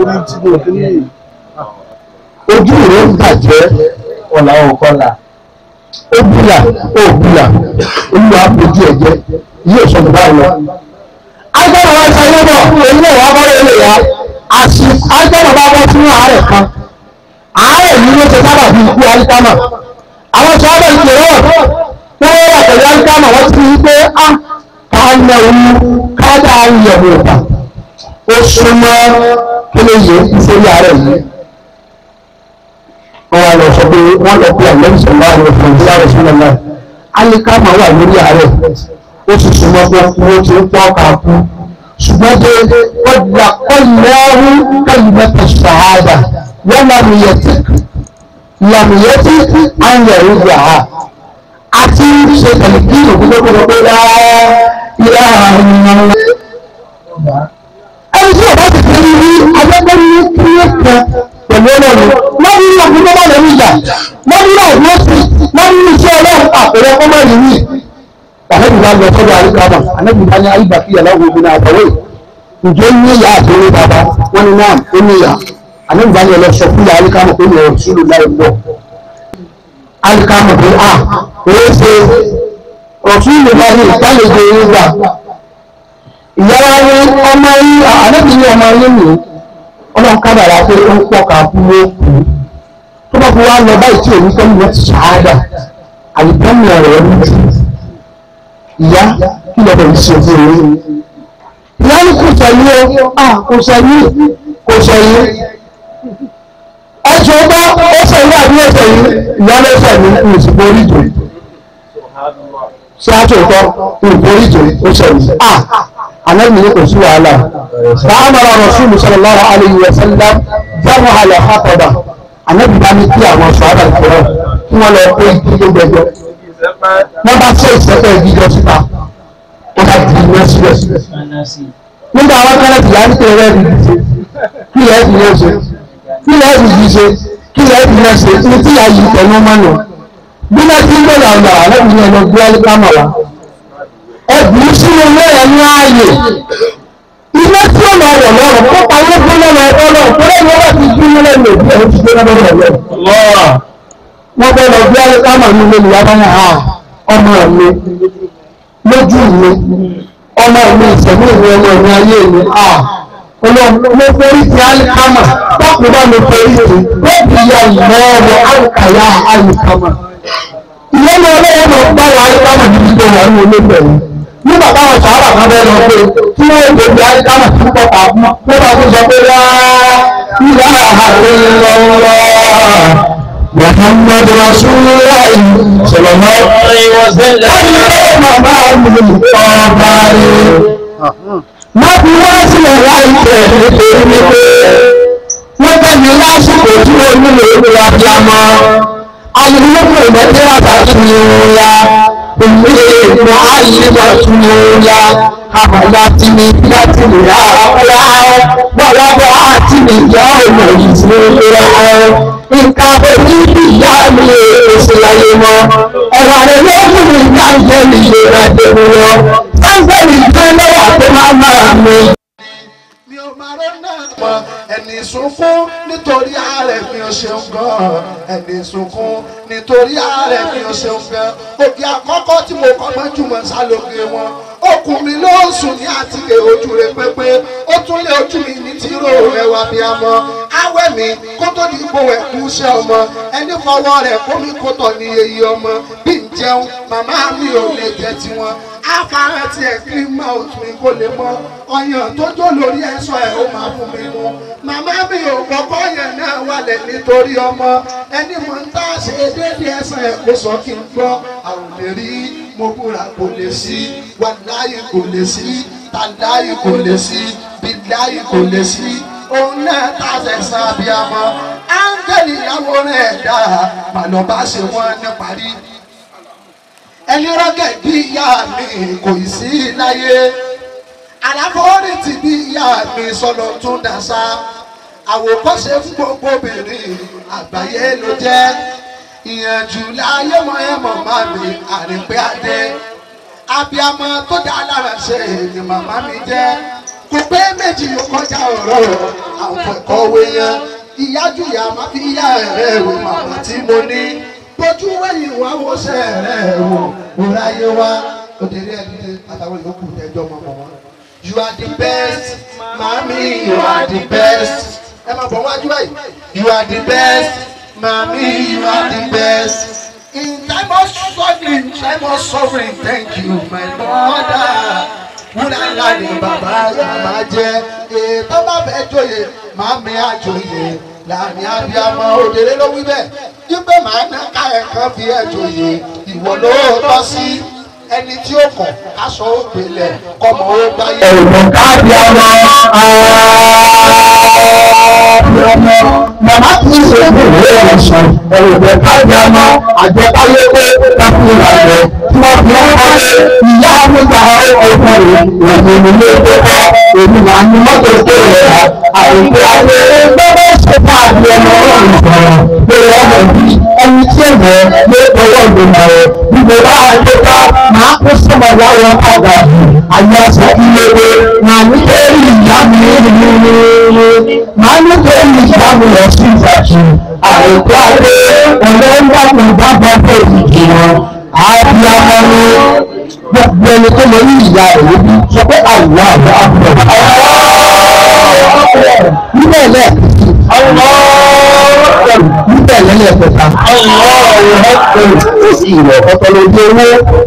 Ojú rẹ̀ ń bàjẹ́ ọ̀là ọ̀kọ́là. Ó búlà, ó búlà, olúwa àpòjú ẹ̀jẹ̀ yóò sọ bùbá lọ. Agbára wa ṣe lọ́bọ̀, èyí náà wà bọ́lá ilé ya. Àṣì agbára bá bọ́ sínú àárẹ̀ kan. Àárẹ̀ yìí ló ṣe sábà bí ikú Alikama. Àwọn sọ ọ́bẹ̀ ìpè rọ̀. Wọ́n wá pẹ̀lú Alikama wọ́n ti rí pé á ká lọ òun ká dá ìyẹ̀wò ìgbà ó súnmọ́ kí ló yẹ ìfowó ààrẹ yìí wọ́n wá lọ sọ pé wọ́n lọ pé àlẹ́ ìṣẹ̀lẹ̀ ààrẹ fún ìdílé ààrẹ sílẹ̀ náà alikama wà lórí ààrẹ ó sì súnmọ́ pé wọ́n ti ń pọ́ ká kú ṣùgbọ́n pé ọjà kọ́lẹ́rú kẹ́lìmẹ́tà ṣàhádà wọ́n làmìyẹtì làmìyẹtì àyẹ̀rù gbà á àti ṣe tẹ̀lé kí òkú tó kọ́ pé rárá ilé àwọn ènìyàn ẹni tí ọba ti fi rí agbẹ́gbẹ́ ní kílé kan pẹ̀lú ọlọ́run wọ́n ní ọdún tó bá lẹ́nu ìjà wọ́n ní ọdún ó sì wọ́n ní iṣẹ́ ọlọ́run àpẹẹrẹ ọkọ máa rí rí àlẹ́bí bá lọ sọ́dọ̀ àríkàmà àlẹ́bí bá ní àyíbá kí aláwọ̀ obìnrin àtọwé ǹjẹ́ ní ìyá àti orí bàbá wọ́n ní náà ó ní ìyá àlẹ́bí bá ní ọlọ́ sọ fún ìyá àríkàmà pé ní ọ̀rọ̀ sílùú láì pọ̀ àríkàmà pé à òye ṣe ọ̀tún ìlú bá ní ìtàlejò ìgbà ìyá wa ní ọmọ yín àlejò ní ọmọ yín nìyí ọlọ́run kádàrá pé ó ń pọ̀ ká fún ó kú tó bá fi wá lọ báyìí tí òun fẹ́ lọ ṣáádà àlùbọ́nì ọ̀rọ̀ ní jù ìyá kí lọ bẹ̀rẹ̀ sí òfin òun ìyá ní kò sọ yìí ó à kò sọ yìí kò sọ yìí ẹ̀sùn ọgbà ó sọ yìí àbí ó sọ yìí ìyá ló sọ ní ìsìnkú orí ìjò ṣé àtúntò ìsìnkú orí ìjò ó sọ yìí à anabi ne kò sí wàhálà fàámàrà rasulu sallallahu alayhi wa sallam fẹ́ràn àlẹ́ àkọ́bà anabi bá ní kí àwọn sọ̀rọ̀ ìfọ̀rọ̀ kí wọ́n lọ pé ìdílé gbẹjọ wọ́n bá ṣe ìṣẹ́fẹ́ ìdíjọ síta wọ́n bá di iná síbẹ̀ nígbà wọn kẹ́lẹ́ tìyà ní kí ẹ̀rẹ́ ìdí ṣe kí ẹ̀rẹ́ ìdí ṣe kí ẹ̀rẹ́ ìdí ṣe kí ẹ̀rẹ́ ìdí ṣe ní tí a yìí tẹnu mọ́nà bí wọ́n ti ń gbọ́dọ̀ àwọn àwọn ẹ̀rọ ìyẹn lọ gbé ẹ́lẹ́kámà wa ẹ̀bùn sínú ilé ẹ̀ ní ààyè ilé tí ó lọ wọ̀ lọ́rùn kó pawó fún lọ́wọ́ ẹ̀kọ́ náà tó lẹ́yìn wọ́n ti dúró lẹ́nu òbí ẹ̀ ti gbé lọ́wọ́ ẹ̀ lọ́wọ́ wọ́n bẹ́ lọ bí alákàmà ní ilé ìyá bá yà ọmọ mi lójú mi ọmọ mi ìṣẹ̀mí ìwé ọmọ mi ayé mi mo forí ti alikama bákan bá mi forí ti wọ́n fi ya ìmọ̀ ọmọ alùkàyà alikama ìyẹn ní ọlọ́wọ́ mọ̀ bá wà alikama níbi tó wà ní olóògbé yìí nígbà táwọn sàárà kan bẹ́ẹ̀ lọ pé tí wọ́n gbé bí alikama tó pọ̀ pa mọ́ wọ́n bá tó sọ pé wá ìyá àhàlẹ́ محمد رسول الله صلى الله عليه وسلم má fi wá sílẹ̀ láìpẹ́ nítorí wípé wọ́n tẹ̀lé lásìkò tí ó nílò ìlú abiyamọ alùpùpù ìmọ̀tẹ́ àtàkùn ya òmìnira ìgbọ̀n àyíká tún ya àmàlà tí ní láti lè ra ọ̀la bọ́lá bọ́ àti lè yá ọ̀nà yìí sí ìlera ẹ̀ nǹkan òní ìyá mi èsì láyé mọ́ ẹ̀rọ rẹ̀ ló mú mi ká jẹ́ ìlera tèmi lọ sáńsẹ̀lì jẹ́ lọ́wọ́ tó máa máa mi. mi ò máa rọ́ náà mọ ẹni sunkún nítorí ààrẹ mi ò ṣeun gan ẹni sunkún nítorí ààrẹ mi ò ṣeun gan òkè àkọ́kọ́ tí mo kọ́ mọ́ jùmọ̀ sálóge wọn okùn mi ló ń sùn ní àtìlẹ̀ ojú rẹ pépé ó tún lé ojú mi ní tìró ẹwà bí a mọ awẹ́ mi kó tó di ipò ẹ̀kú iṣẹ́ ọmọ ẹni fọwọ́ rẹ̀ kó mi kó tọ̀ ní èyí ọmọ bí n jẹun màmá mi ò lè jẹ tiwọn afárá tiẹ̀ kí n máa tún mi kó lè mọ ọyàn tó jó lórí ẹ̀ṣọ́ ẹ̀ ó máa fún mi mu màmá mi ò kọ́kọ́ yẹn náà wálẹ̀ nítorí ọmọ ẹni mọ̀ ń tá ṣe déédéé ẹ̀sán ẹ̀ kó sọ kí n gbọ́ àrùn lè rí mo búra kò lè sí wàláyé kò lè sí tàdáyé kò lè sí bíláyé kò lè sí òun náà tàṣẹ san abiyamọ áńgẹ́lì ìyàwó rẹ̀ dá màlọ́ bá ṣe wọ́n ní parí ẹni rọ́gẹ̀ bí ìyá mi kò ì sí láyé àlàfóòrì ti bí ìyá mi sọ̀rọ̀ tún dàṣà àwòkọ́ṣe fún gbogbo obìnrin àgbáyé ló jẹ́ ìyànjú láyé mọ ẹ mọ máa mi àrípé adé abiyamọ tó dá lára ṣe ni màmá mi jẹ kò pé méjì yóò kọjá ọ̀rọ̀ àwọn kọ̀ọ̀wé yẹn ìyájú ìyá má fi yá ẹ̀rẹ́ wò màmá tí mo ní bójú wẹ̀yìn wá wo ṣe ẹ̀rẹ́ wò wò láyé wá òdèrè ẹ̀dídé àtàwọn ìyókù tẹjọ́ mọ́ mọ́ wọn. you are the best mami you are the best ẹ máa bọ̀ wájú báyìí you are the best. Mommy, you are the best. In time of struggling, time of suffering, thank you, my mother. Wúlàlá ni bàbá màmá jẹ́. Ètò bá fẹ́ joyè, màmí àjòyè. Láàrin abiyamọ òdèrè ló wí bẹ́ẹ̀. Yípe màá ná ká ẹ̀kan fi ẹ̀ joyè. Ìwọ ló tọ́ sí ẹni tí ó kàn káṣọ ó gbélé kọ́mọ ó gbáyé. ẹ̀rùn káàdì ọmọ ọmọ màmá kì í ṣe fún ìwé ẹ̀sán ẹ̀rùn káàdì ọmọ àjẹkáyé pé káfíńà rẹ̀ tí wọ́n fi ń kọ́lé ìyá nígbà ọ̀pọ̀ rẹ̀ òun ní ilé tó kọ́ èmi máa ní mọ́tò tó rẹ̀ rà àìpé ayé gbọ́dọ̀ ṣe káàdì ọmọ ọ̀rùn sọ̀rọ̀ pé ọmọ bí ẹni tí èèyàn lé ọwọ́ ìgbìmọ̀ rẹ̀ bí mo bá dé ká máa kó sọ́mọ láwọn ọ̀gá ayé ọ̀sẹ̀ ìléwé máa nítorí ìyá mi nínú máa nítorí ìyá mi lọ sí ìdájú àìkú ayé ọ̀rẹ́ ń dàgbà dábàá pé ìdí wọn abiyamọ ni gbogbo ẹni tó mọ ní ìyá rẹ̀ lóbi sọ pé àwùwá àbọ̀ àbọ̀ níbẹ̀ lẹ́ẹ̀kejì níbẹ̀ lẹ́lẹ́kẹta ó sì rọ̀ ọ̀tọ̀lódé owó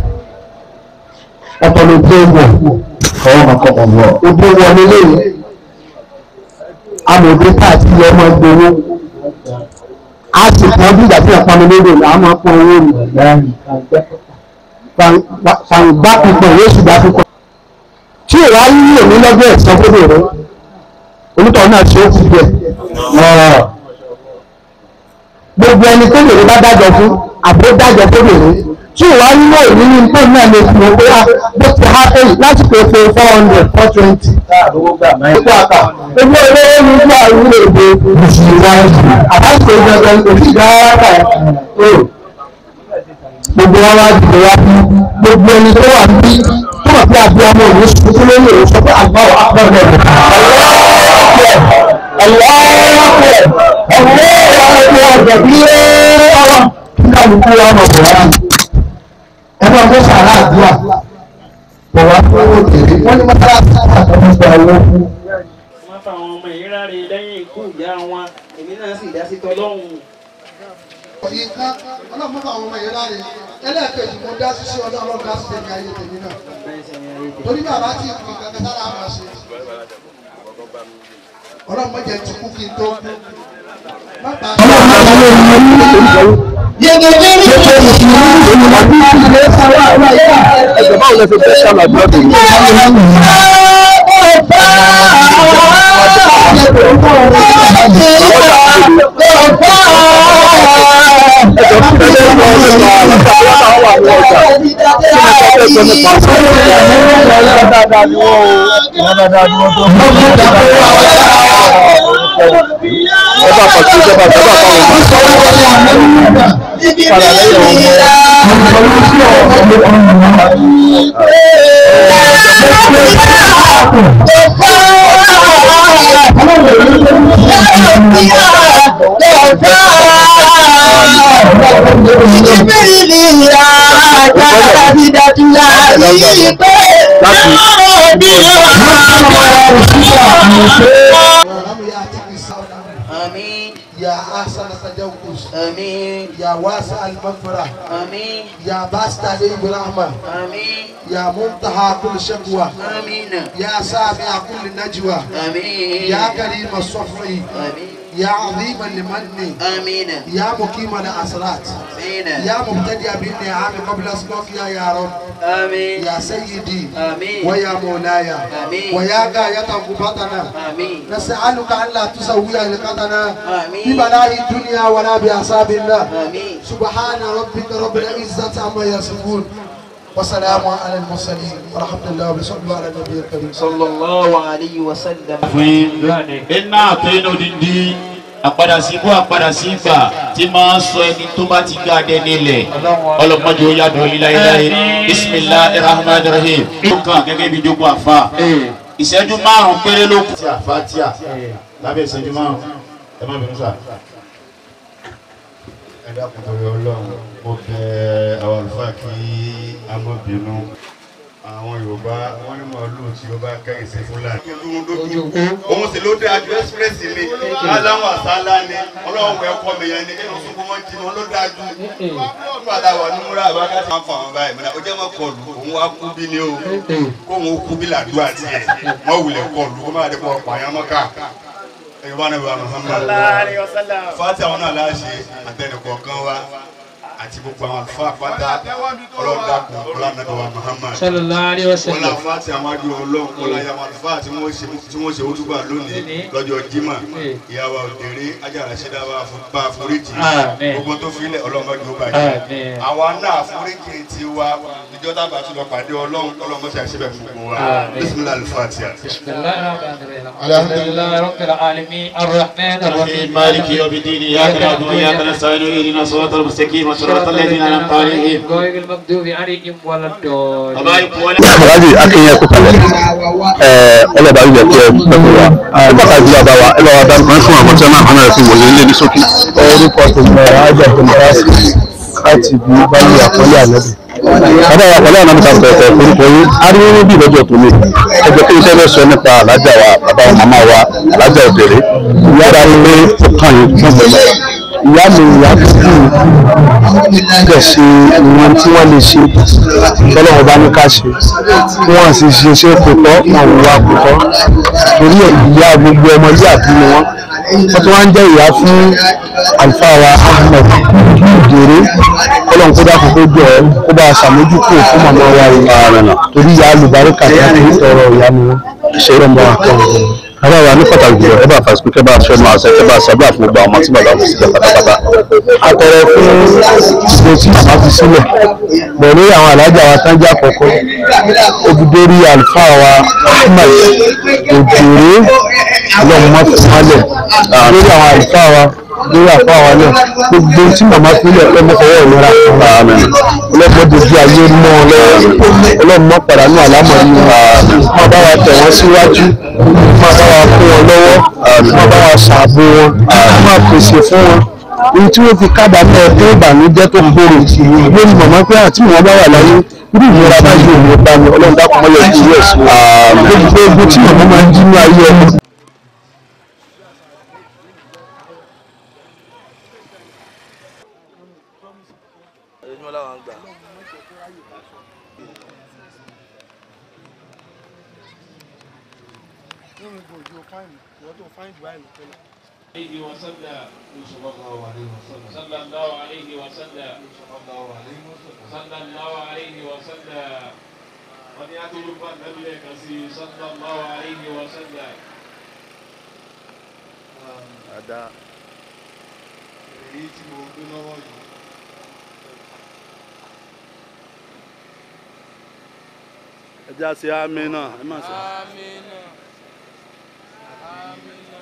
ọ̀tọ̀lódé owó ọwọ́ kankan ọ̀wọ́ ojú wọlé lẹ́yìn amòdé káàtì ọmọ gbowó a sì pọn bí ìgbà tí wọn pọn mi lóde là á máa pọn owó mi fàǹgbá pípọ̀ yóò sì gbá pípọ̀ tí ìwà yíyí èmi lọ́jọ́ ẹ̀sán fódò rẹ onítọ̀ náà ṣe é kú bẹ̀ gbogbo ẹni tó lèrè bá dájọ́ fún àbó dájọ́ tó lèrè tí ìwà yíyí èmi ní tó náà lè fi owó wá bó ti há pé lásìkò epo four hundred four twenty epo àkà owó olówó ní ìlú àwúrò èdè ìṣìwà àbáṣe ìjọba òsì dára kà gbogbo wa wá dìde wá bí gbogbo ẹni tó wà bí tó wà bí abúlé ọmọ òun sùn tó lórí òun sọ pé àgbà wà á pọ̀ lọ́wọ́ ọlọ́ọ̀pẹ̀ ọ̀pẹ̀ ọ̀gbẹ̀ bí ọ̀rọ̀ nígbà gbogbo wa mọ̀ bọ̀ wá ẹgbẹ́ ọgbẹ́ sàrà àdúrà bọ̀ wá fún owó tèrè wọ́n ní mọ́tàlásì àtọ́mọ́ gba owó fún. wọ́n fa àwọn ọmọ yìí ráre lẹ́yìn ikú ìyá wọn èmi náà sì dá sí tọ́lọ́hún. nǹkan ọlọ́run fún àwọn ọmọ yẹn láre ẹlẹ́ẹ̀kejì mo dá sísí ọlọ́run dá sí tèmi ayé tèmi náà torí bàbá tí ìpín kankan sára àmà ṣe ọlọ́run mọ̀jẹ̀ ti kú kí n tó kú má bàa ẹ̀jọ̀ báwo lẹ fi fẹ́ ṣàlàyé ọdún yìí. Ọba àpàtì ìjọba ìjọba àpapọ̀ padà lẹ́yìn آمين يا أحسن التجوز آمين يا واسع المغفرة آمين يا باسط عليه برحمة آمين يا منتهى كل شكوى آمين يا سامع كل نجوى آمين يا كريم الصفر آمين يا عظيم المن آمين يا مقيم الأسرات آمين يا مبتدئ بالنعم قبل أسلوك يا رب آمين يا سيدي آمين ويا مولاي آمين ويا غاية قبطنا آمين نسألك أن لا تسوي لقطنا آمين ببلاء الدنيا ولا بأصاب الله آمين سبحان ربك رب العزة عما يصفون وسلام على المرسلين ورحمة الله وبركاته على النبي الكريم صلى الله عليه وسلم fún iná àtọ́yìn òdìdí àpadà sí ibú àpadà sí ìgbà tí máa ń sọ ẹni tó bá ti gbá adé nílẹ̀ ọlọ́mọdé ó yàdọ̀ iláyéláyé bisimilahi rahman rahim ó kàn gẹ́gẹ́ bí jogun àfa ìṣẹ́jú márùn-ún péré ló kù. fatia lábẹ́ ìṣẹ́jú márùn-ún ẹ má bínú sá. ẹ dákun torí ọlọ́run mo bẹ àwọn àlùfáà kí a má bínú àwọn yorùbá wọn ní màálù tí ó bá kẹ́yìn sí fúlàní. òun sì ló dé àjọ express ni aláwọ̀ àsálà ni ọlọ́run ẹ̀kọ́ mi yẹn ni kí wọ́n sunkún wọn jìnnà ló dájú. nígbà tá a wà ní múra àbáká tí wọ́n fà wọn báyìí mọ́ra ó jẹ́ mọ́ kọlù òun wá kú bí ni o kóun ó kú bí làdúrà tiẹ̀ wọ́n wulẹ̀ kọlù kó má dé kọ́ pààyàn mọ́ká ẹ̀yọ́ bá nàbẹ̀ Muhammad fati àwọn náà láṣẹ àtẹnukọ̀ọ̀kan wa àti gbogbo àwọn àlùfáà pátá ọlọ́dàkùn ọlọ́nàbẹ̀wà Muhammad sallallahu alaihi wasallam. wọ́n láfa ti àwọn adúlọ̀ ọlọ́run wọ́n láyé àwọn àlùfáà tí wọ́n ṣe tí wọ́n ṣe ojúbà lónìí lọ́jọ́ jimá ìyàwó òdèrè ajára ṣẹdá bá foríjì Àmín. gbogbo tó filẹ̀ ọlọ́run mọ́jú ó bàjẹ́ Àmín. àwa náà foríjì ti wa ìjọ tábà tún lọ pàdé ọlọ́run ọlọ́run mọ́ṣẹ́ àṣẹbẹ̀ fún gbogbo wa Àmín. bisimilahi alifatiha. بسم الله الرحمن الرحيم الحمد لله رب العالمين الرحمن الرحيم مالك يوم الدين إياك نعبد وإياك نستعين اهدنا الصراط المستقيم صراط الذين أنعمت عليهم غير المغضوب عليهم ولا الضالين aláàjì akínyẹ kó kalẹ̀ ẹ ọlọ́ba ilẹ̀ tí ẹ pẹ̀lú wa ẹ bá ká ìdílé àbáwá ẹ bá wa dá nǹkan fún àwọn tí wọn náà hàn rẹ̀ fún wòye ilé ní sókè. orúkọ tèmi ọ̀rọ̀ ajá tó mọ́ra sí láti bí báyìí àkọlé ànábì. bàbá wa pẹ̀lú àwọn ọmọ tẹ̀tẹ̀ orúkọ yín ariwo níbí lọ́jọ́ tó ní ẹjọ́ kí n tẹ́ fẹ́ sọ nípa alájà wa bàbá wa màmá wa alájà òdèrè ìyá rà pé ó kàn yín fún gbẹ̀mọ̀. ìyá mi ìyá tó kù dẹ̀ ṣe ìwọ̀n tí wọ́n lè ṣe tọ́lọ́wọ́ bá ní ká ṣe tí wọ́n sì ṣe ṣe kò tọ́ wọn ò wá kò tọ́ torí ẹ̀ ìyá gbogbo ọmọ ilé àbí ni wọ́n wọ́n tún wá ń jẹ́ ìyá fún àlùfáà wa Ahmed Òdèrè kọ́lọ́n kó dákun kó jọ ọ́ kó bá a ṣàmójúkò fún màmá wa yìí torí ìyá alùbáríkà tí a kì í tọrọ ìyá ni wọ́n ṣe é rọ̀mọ́ àkọ́wọ́ bàbá wa ní pàtàkì jùlọ ẹ bá fàṣẹ kẹ bá fẹnu àṣẹ kẹ bá ṣàdúrà fún gbogbo àwọn ọmọ tí bàbá wọn sílẹ̀ pátápátá. atọrọ fún ìgbò tí màmá fi sílẹ̀ pẹ̀lú àwọn alájà wa tán jẹ́ àkọ́kọ́ obìdórí àlùfáà wa Ahmed Òdèrè ọlọ́run má fi wálẹ̀ lórí àwọn àlùfáà wa lórí àfáà wa náà gbogbo tí màmá fi lẹ̀ ọlọ́mọ fọwọ́ ìnira ọlọ́mọ dojú ayé mọ́ ọ lọ́wọ́ ọlọ́run má padà ní àlámọ̀ yìí má bá wa tẹ̀ wọ́n síwájú má bá wa kún wọn lọ́wọ́ má bá wa ṣàbò wọn má pèsè fún wọn ohun tí wọ́n fi kábàámọ̀ ọdún ìbànújẹ́ tó gbòòrò lórí màmá pé àti wọn bá wà láyé irú ìnira báyìí ò ní bá mi ọlọ́run dákun mọ́lẹ̀ kí irú ẹ̀ sí i lórí pé ogun tí màmá máa ń jí ní ayé ọmọ. عليه وسلم صلى الله عليه وسلم صلى الله عليه وسلم صلى الله عليه وسلم wọ́n ní atúrúfà nàbílẹ̀ kan sí صلى الله عليه وسلم. Ada. èyí tí mo gbé lọ́wọ́ yìí. ẹ já sí àmì náà ẹ má sọ. Amina. Amina.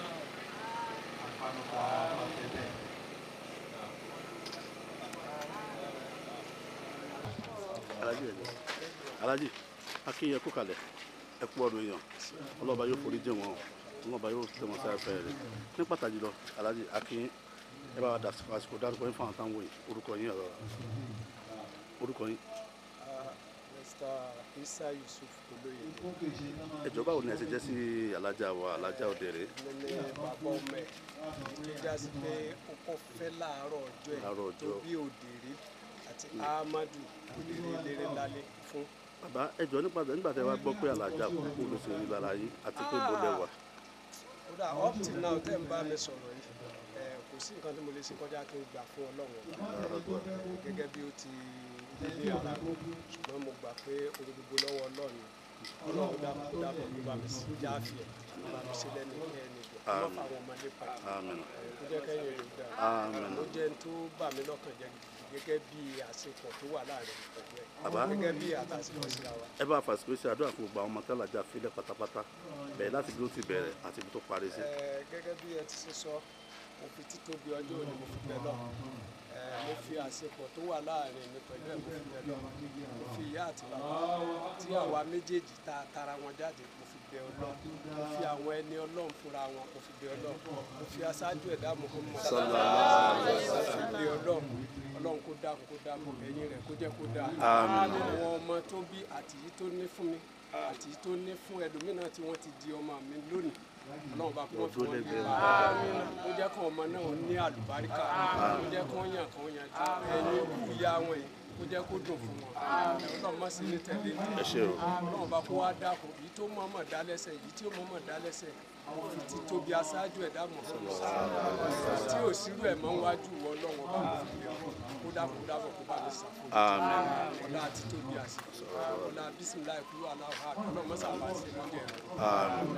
alájì ẹjọ alájì akínyẹ kó kalẹ̀ ẹ kú ọdún èèyàn ọlọ́ba yóò forí jìn wọn o ọlọ́ba yóò tẹ̀ wọ́n sáyà fẹ́ rẹ̀ ní pàtàkì lọ alájì akínyẹ ẹ bá wa dà àsìkò dárúkọ yín fún àwọn táwọn wòye orúkọ yín ọ̀rọ̀ orúkọ yín Mr. Isa Yusuf Olóyè. ẹjọ báwo ni ẹ ṣe jẹ́ sí alájà wa alájà Òdèrè Mo ní bàbá ọmọ ẹ̀ tó já sí pé ó kọ́ fẹ́ láàárọ̀ ọjọ́ Láàárọ̀ ẹ̀ tó ọjọ́. bí Òdèrè àti Ahmadu Òdèrè eléré lálẹ́ fún. bàbá ẹjọ nípa nígbà tẹ wá gbọ́ pé alájà kò kú ló ṣe rí lára yín àti pé bó lẹ wà. kódà up till now tẹ́ ń bá mi sọ̀rọ̀ yìí ẹ̀, kò sí nǹkan tí mo lè ṣe kọjá kí n gbà fún Ọlọ́run ọba gẹ́gẹ́ bí ó ti ilé ara mi ṣùgbọ́n mo gbà pé ohun gbogbo lọ́wọ́ Ọlọ́run ni. Ọlọ́run dábọ̀ dábọ̀ ló bá mi sí jáfìẹ̀ ló bá mi sí lẹ́nu ẹni ìgbà wọ́n Àmín. fà wọn ọmọdé padà Àmín. ó jẹ́ kẹ́yìn rẹ̀ dá Àmín. ó jẹ́ n tó bà mí lọ́kàn jẹ́ gidigidi gẹ́gẹ́ bí àsopọ̀ tó wà láàrin mi pẹ̀lú ẹ̀ Bàbá. gẹ́gẹ́ bí àtàsíkọ̀ síra wa. ẹ bá fàṣíkò sí àdúrà fún gbogbo àwọn ọmọ tẹ́lájà fílẹ̀ pátápátá bẹ̀rẹ̀ láti bí ó ti bẹ̀rẹ̀ àti ibi tó parí sí. Ẹ, gẹ́gẹ́ bí ẹ ti ṣe sọ mo fi títóbi ọjọ́ òní mo fi bẹ̀ lọ Ẹ, mo fi àsopọ̀ tó wà láàrin mi pẹ̀lú ẹ̀ mo fi bẹ̀ lọ mo fi ìyá àti bàbá tí àwa méjèèjì ta tara wọn jáde mo fi bẹ̀ Ọlọ́run mo fi àwọn ẹni Ọlọ́run fúnra wọn mo fi bẹ̀ Ọlọ́run mo fi aṣáájú ẹ̀dá Muhammad mo fi bẹ̀ Ọlọ́run Ọlọ́run kó dákun kó dákun ẹ̀yìn rẹ̀ kó jẹ́ kó dáa Àmín. àwọn ọmọ tó bí àti yìí tó ní fún mi àti yìí tó ní fún ẹlòmíràn tí wọ́n ti di ọmọ mi lónìí ọlọ́run bá kó wọ́n fi wọ́n lé wa ó jẹ́ kó ọmọ náà ní àlùbáríkà ó jẹ́ kó yàn kó yàn jù ẹ̀yin ikú ìyá wọn yìí ó jẹ́ kó dùn fún wọn ọlọ́run má sí ní tẹ̀lé ní Ẹ ṣé o. ọlọ́run bá kó wá dákun èyí tó mọ̀ọ́mọ̀ dá lẹ́sẹ̀ èyí tí ó mọ̀ọ́mọ̀ dá lẹ́sẹ̀ fi ti tóbi aṣáájú ẹ̀dá mọ̀ tí ò sírú ẹ̀ mọ́ wájú wọ ọlọ́run ọba mo fi lè kó kó dákun dábọ̀ kó bá mi ṣàfihàn Àmín. ọlá àti tóbi àsìkò ọlá bísímìlá ìkúrú aláwọ̀ ọlọ́run mọ́sàbà sí lọ́dẹ̀ rẹ̀. Àmín.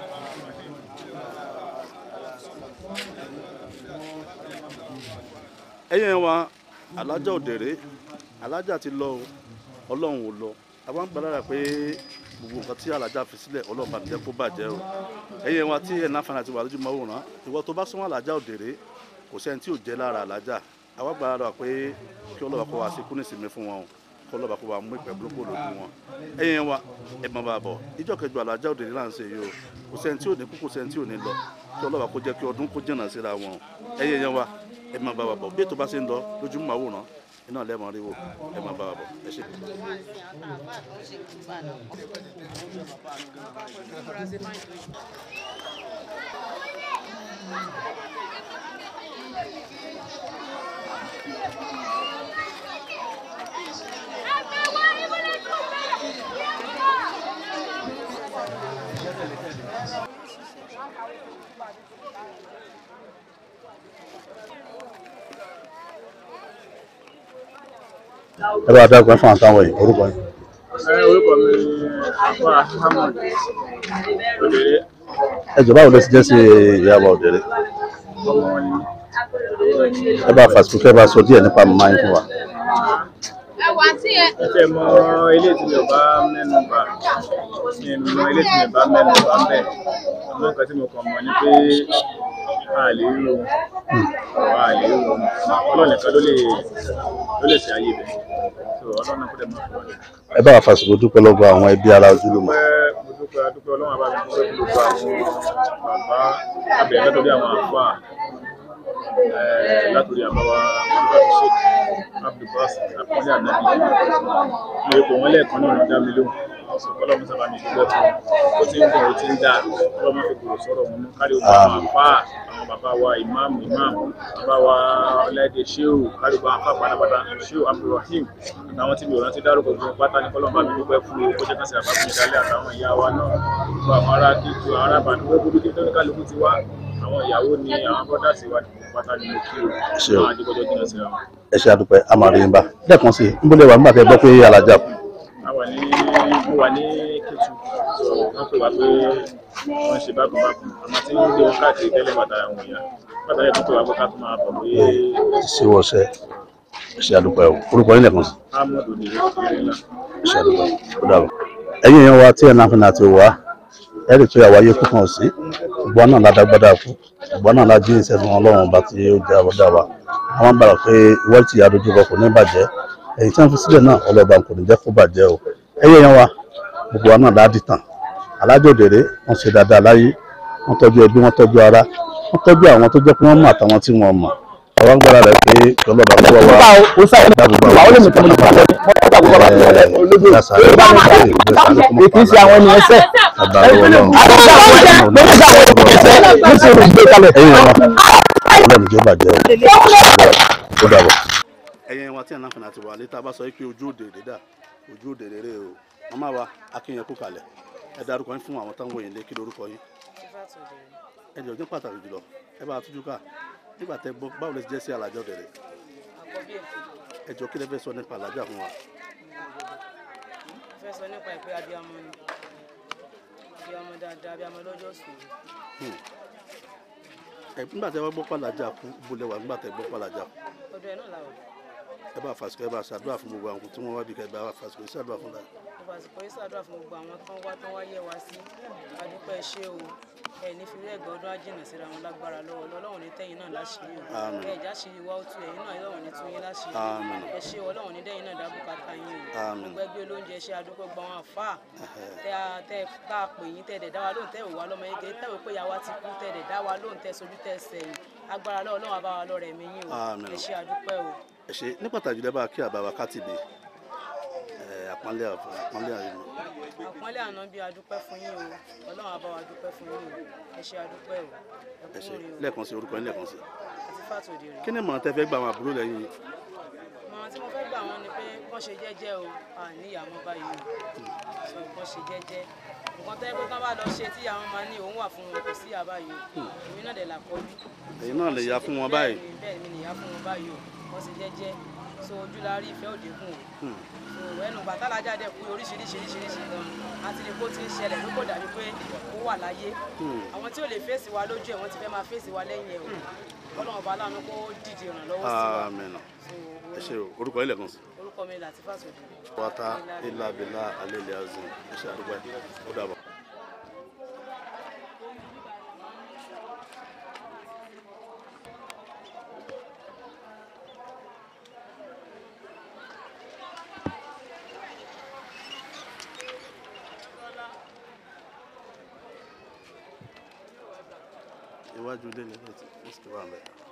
ẹ̀yin wa alájà Òdèrè alájà ti lọ o ọlọ́run ò lọ àwọn ń gbàdára pé gbogbo nǹkan tí alájà fi sílẹ̀ ọlọ́run bá jẹ́ kó bàjẹ́ o ẹ̀yin wa tí ẹ̀ náfààní àti wà lójú mọ́ òràn ìwọ tó bá súnmọ́ alájà Òdèrè kò sẹ́ni tí ò jẹ́ lára alájà àwọn gbàdára pé kí ọlọ́run kó wa sí kúnìsìnmi fún wọn o kí ọlọ́run kó wa mú ìpẹ́ burúkú lójú wọn ẹ̀yin wa ẹ̀ mọ̀ bá bọ̀ ìjọ kẹjọ alájà Òdèrè là ń ṣe yìí o kò sẹ́ni tí ò ní kú kò sẹ́ni tí ò ní lọ kí ọlọ́run kó jẹ́ kí ọdún kó jìnnà síra wọn ẹ̀yin wa ẹ máa bá wa bọ̀ bí ètò bá ṣe ń lọ lójúmọ́ àwòrán iná lẹ́mọ̀ rí wò ẹ máa bá wa bọ̀ ẹ ṣe. ẹ bá dákun ẹ fún àwọn táwọn yìí orúkọ yìí. orúkọ mi ni afa ahmed òdèrè ẹ jọ̀ọ́ báwo lẹ ti jẹ́ sí ìyàwó òdèrè ọmọ wọn ni ẹ bá fàṣukú kẹ́ bá sọ díẹ̀ nípa màmá yín fún wa. ẹtẹ mọ ilé tí mi ò bá mẹ́nu bà mi ò mọ ilé tí mi ò bá mẹ́nu bà ń bẹ àmọ́ nǹkan tí mo kàn mọ̀ ni pé a lè rí o a lè rí o ọlọ́run nìkan ló lè ló lè ṣe ayé bẹ̀ so ọlọ́run náà kó dẹ̀ mọ̀ fún ọ ẹ bá fàṣukú dúpẹ́ lọ́wọ́ àwọn ẹbí ara ojúlùmọ̀. dúpẹ́ mo dúpẹ́ adúpẹ́ ọlọ́run àbá mi dúpẹ́ fún gbogbo àwọn bàbá abẹ̀rẹ̀ látọ̀dí àwọn àfà látòrí àbáwá abdulbasi sheik abdulbasi àpọ́nlé ànábì mo ipò wọn lẹ́ẹ̀kan náà ló dá mi lóhùn ọ̀sán kọ́lọ́mù sábà mi dúpẹ́ fún ó ti ń bọ̀ ó ti ń dà kọ́lọ́mù fi gbòòrò sọ̀rọ̀ wọn mú kárí ogun àwọn àfà àwọn bàbá wa ìmáàmù ìmáàmù bàbá wa ọláìdè sheu kárí ogun àfà pátápátá sheu abdulrahim àtàwọn tí mi ò rántí dárúkọ gbogbo pátá ní kọ́lọ́mù bá mi dúpẹ́ fún ó jẹ́ kán sí àbáfún ìdálẹ́ àtàwọn ìyá wa náà gbogbo àwọn ará kíkú àwọn ará bàdúgbò gbogbo kí tó ní kálukú ti wá àwọn ìyàwó ni àwọn bọ́dà sí wa pátá ní mo kí o Ṣé o. àwọn adigunjọ jìnnà síra wọn. ẹ ṣe àdúpẹ́ a máa rí yín bá lẹ́ẹ̀kan sí i níbo lè wà nígbà tẹ́ gbọ́ pé alájà kù. a wà ní mo wà ní Kétu so wọ́n pè wá pé wọ́n ṣe bákan bákan àmọ́ tí ń gbé wọn káàkiri tẹ́lẹ̀ bàtà àwọn èèyàn bàtà yẹn tó pè wá pé ká tó máa bọ̀ pé ti ṣe wọṣẹ ẹ ṣe àdúpẹ́ o orúkọ yín lẹ́ẹ̀kan sí i. amadu ní ìrẹ̀lẹ̀ ńlá. ẹ ṣe àdúpẹ́ ó dàbọ̀. ẹ̀yin èèyàn wa tí ẹ̀ náà fi náà ti wá ẹ rí i pé àwáyé kú kan sí ìgbọ́n náà ládágbádá kú ìgbọ́n náà lájí ìṣẹ́gun ọlọ́run ọba tí ó jẹ́ àbọ̀dá wa àwọn gbàgbà pé ìwọ́n ti adójúkọ kò ní bàjẹ́ èyí tí wọ́n fi sílẹ̀ náà ọlọ́ba kò ní jẹ́ kó bàjẹ́ o ẹ̀yin èèyàn wa gbogbo wa náà láàdì tàn alájọ òdèrè wọ́n ṣe dáadáa láyé wọ́n tọ́jú ẹbí wọ́n tọ́jú ara wọ́n tọ́jú àwọn tó jẹ́ pé wọ́n mọ̀ àtàwọn tí wọ́n mọ̀ àwọn agbára rẹ̀ pé ọlọ́ba kó wá wá dábòbò àwọn kì í ṣe àwọn ènìyàn sẹ ọlọ́run jẹ́ bàjẹ́ o ó dàbọ̀. ẹ̀yin wa tí ẹ̀ náà fún àti wà létà bá sọ pé ojú òde rèé dà ojú òde rèé o màmá wa akínyẹn kú kalẹ̀ ẹ dárúkọ yín fún àwọn táwọn yìí lé kí lórúkọ yín ẹ jẹ́ ọjọ́ pàtàkì jùlọ ẹ bá a tújú ká nígbà tẹ gbọ́ báwo lè jẹ́ sí alájọ dẹ̀rẹ̀ ẹ jọ kí lẹ fẹ́ sọ nípa alájà fún wa. fẹ́ sọ nípa ìpè abiyamọ ni abiyamọ dáadáa abiyamọ lọ́jọ́ sùn Hmm. ẹ nígbà tẹ wá gbọ́ pàlàjà kú bolẹ̀ wà nígbà tẹ gbọ́ pàlàjà kú ọdún ẹ̀ náà làwọn ẹ bá fàṣikọ ẹ bá ṣàdúrà fún gbogbo àwọn tí wọ́n wá bí kẹ ẹ bá fàṣikọ ẹ ṣàdúrà fún la. gbogbo àsìkò yìí ṣàdúrà fún gbogbo àwọn tán wá tán wá yẹ wá sí adúpẹ́ ṣé o ẹ ní fi rẹ́ẹ̀gbẹ́ ọdún ájìnà síra wọn lágbára lọ́wọ́ ọlọ́run ní tẹ́yìn náà láṣìírí o Àmín. ẹ ìjà ṣe ìwà òtún ẹ̀yìn náà ọlọ́run ní tún yín láṣìírí Àmín. ẹ ṣé o, ọlọ́run ní dẹ́yìn náà dábùkátà yín o Àmín. gbogbo ẹgbẹ́ olóúnjẹ ṣe adúpẹ́ gbọ́ àwọn àfáà tẹ a- tẹ tá a pè yín tẹ dẹ̀ dá wa lóhùn tẹ ò wá lọ́mọ yín kẹ́ tẹ ò pé yàwá ti kú tẹ dẹ̀ dá wa lóhùn tẹ sojú tẹ sẹ́yìn agbára lọ́wọ́ ọlọ́run àbáwá lọ́rẹ̀ mi yín o Àmín. ẹ ṣé adúpẹ́ o. ẹ ṣe ní pàtàkì lẹ́bàá kí àbáwá kátìbì ẹ àpọ́nlé àfọ àpọ́nlé àyẹ̀wò àpọ́nlé àná bí adúpẹ́ fún yín o ọlọ́run àbá wa dúpẹ́ fún yín o ẹ ṣé adúpẹ́ o ẹ ẹ ṣe kú rè o lẹ́ẹ̀kan sí orúkọ yín lẹ́ẹ̀kan sí. àti fàtòdì rè kí ni mọ̀ràn tẹ fẹ́ gba àwọn àbúrò lẹ́yìn yìí? mọ̀ràn tí mo fẹ́ gbà wọ́n ni pé kán ṣe jẹ́jẹ́ o àní ìyàmọ́ báyìí o so kán ṣe jẹ́jẹ́ nǹkan tẹ́ pé kán bá lọ ṣe tí àwọn máa ní òun wà fún wọn kò sí ìyá báyìí o èmi náà dẹ̀ là kọjú ẹ̀yin náà lè ya fún wọn báyìí. bẹ́ẹ̀ ni bẹ́ẹ̀ mi nìyá fún wọn báyìí o kán ṣe jẹ́jẹ́ so ojú la rí ìfẹ́ òde kùn o Hmm. so ẹnu gbàtàlájà dẹ̀ kú oríṣiríṣi oríṣiríṣi gan àti ní kó ti ń ṣẹlẹ̀ ló kò dàbí pé ó wà láyé Hmm. àwọn tí ò lè fèsì wa lójú ẹ̀ wọ́n ti fẹ́ máa fèsì wa lẹ́yìn ẹ̀ o ọlọ́run ọba aláàánú kó dìde ìrànlọ́wọ́ sí wa Àmín. ẹ ṣe o orúkọ yín lẹ́ẹ̀kan sí. orúkọ mi láti fàṣọdù. wata ilà bìlà alẹ́lẹ́ azim ẹ ṣe àdúgbò ẹ̀ ó dàbọ̀. iwájú ilé ni ẹ ti wà mẹ́ta.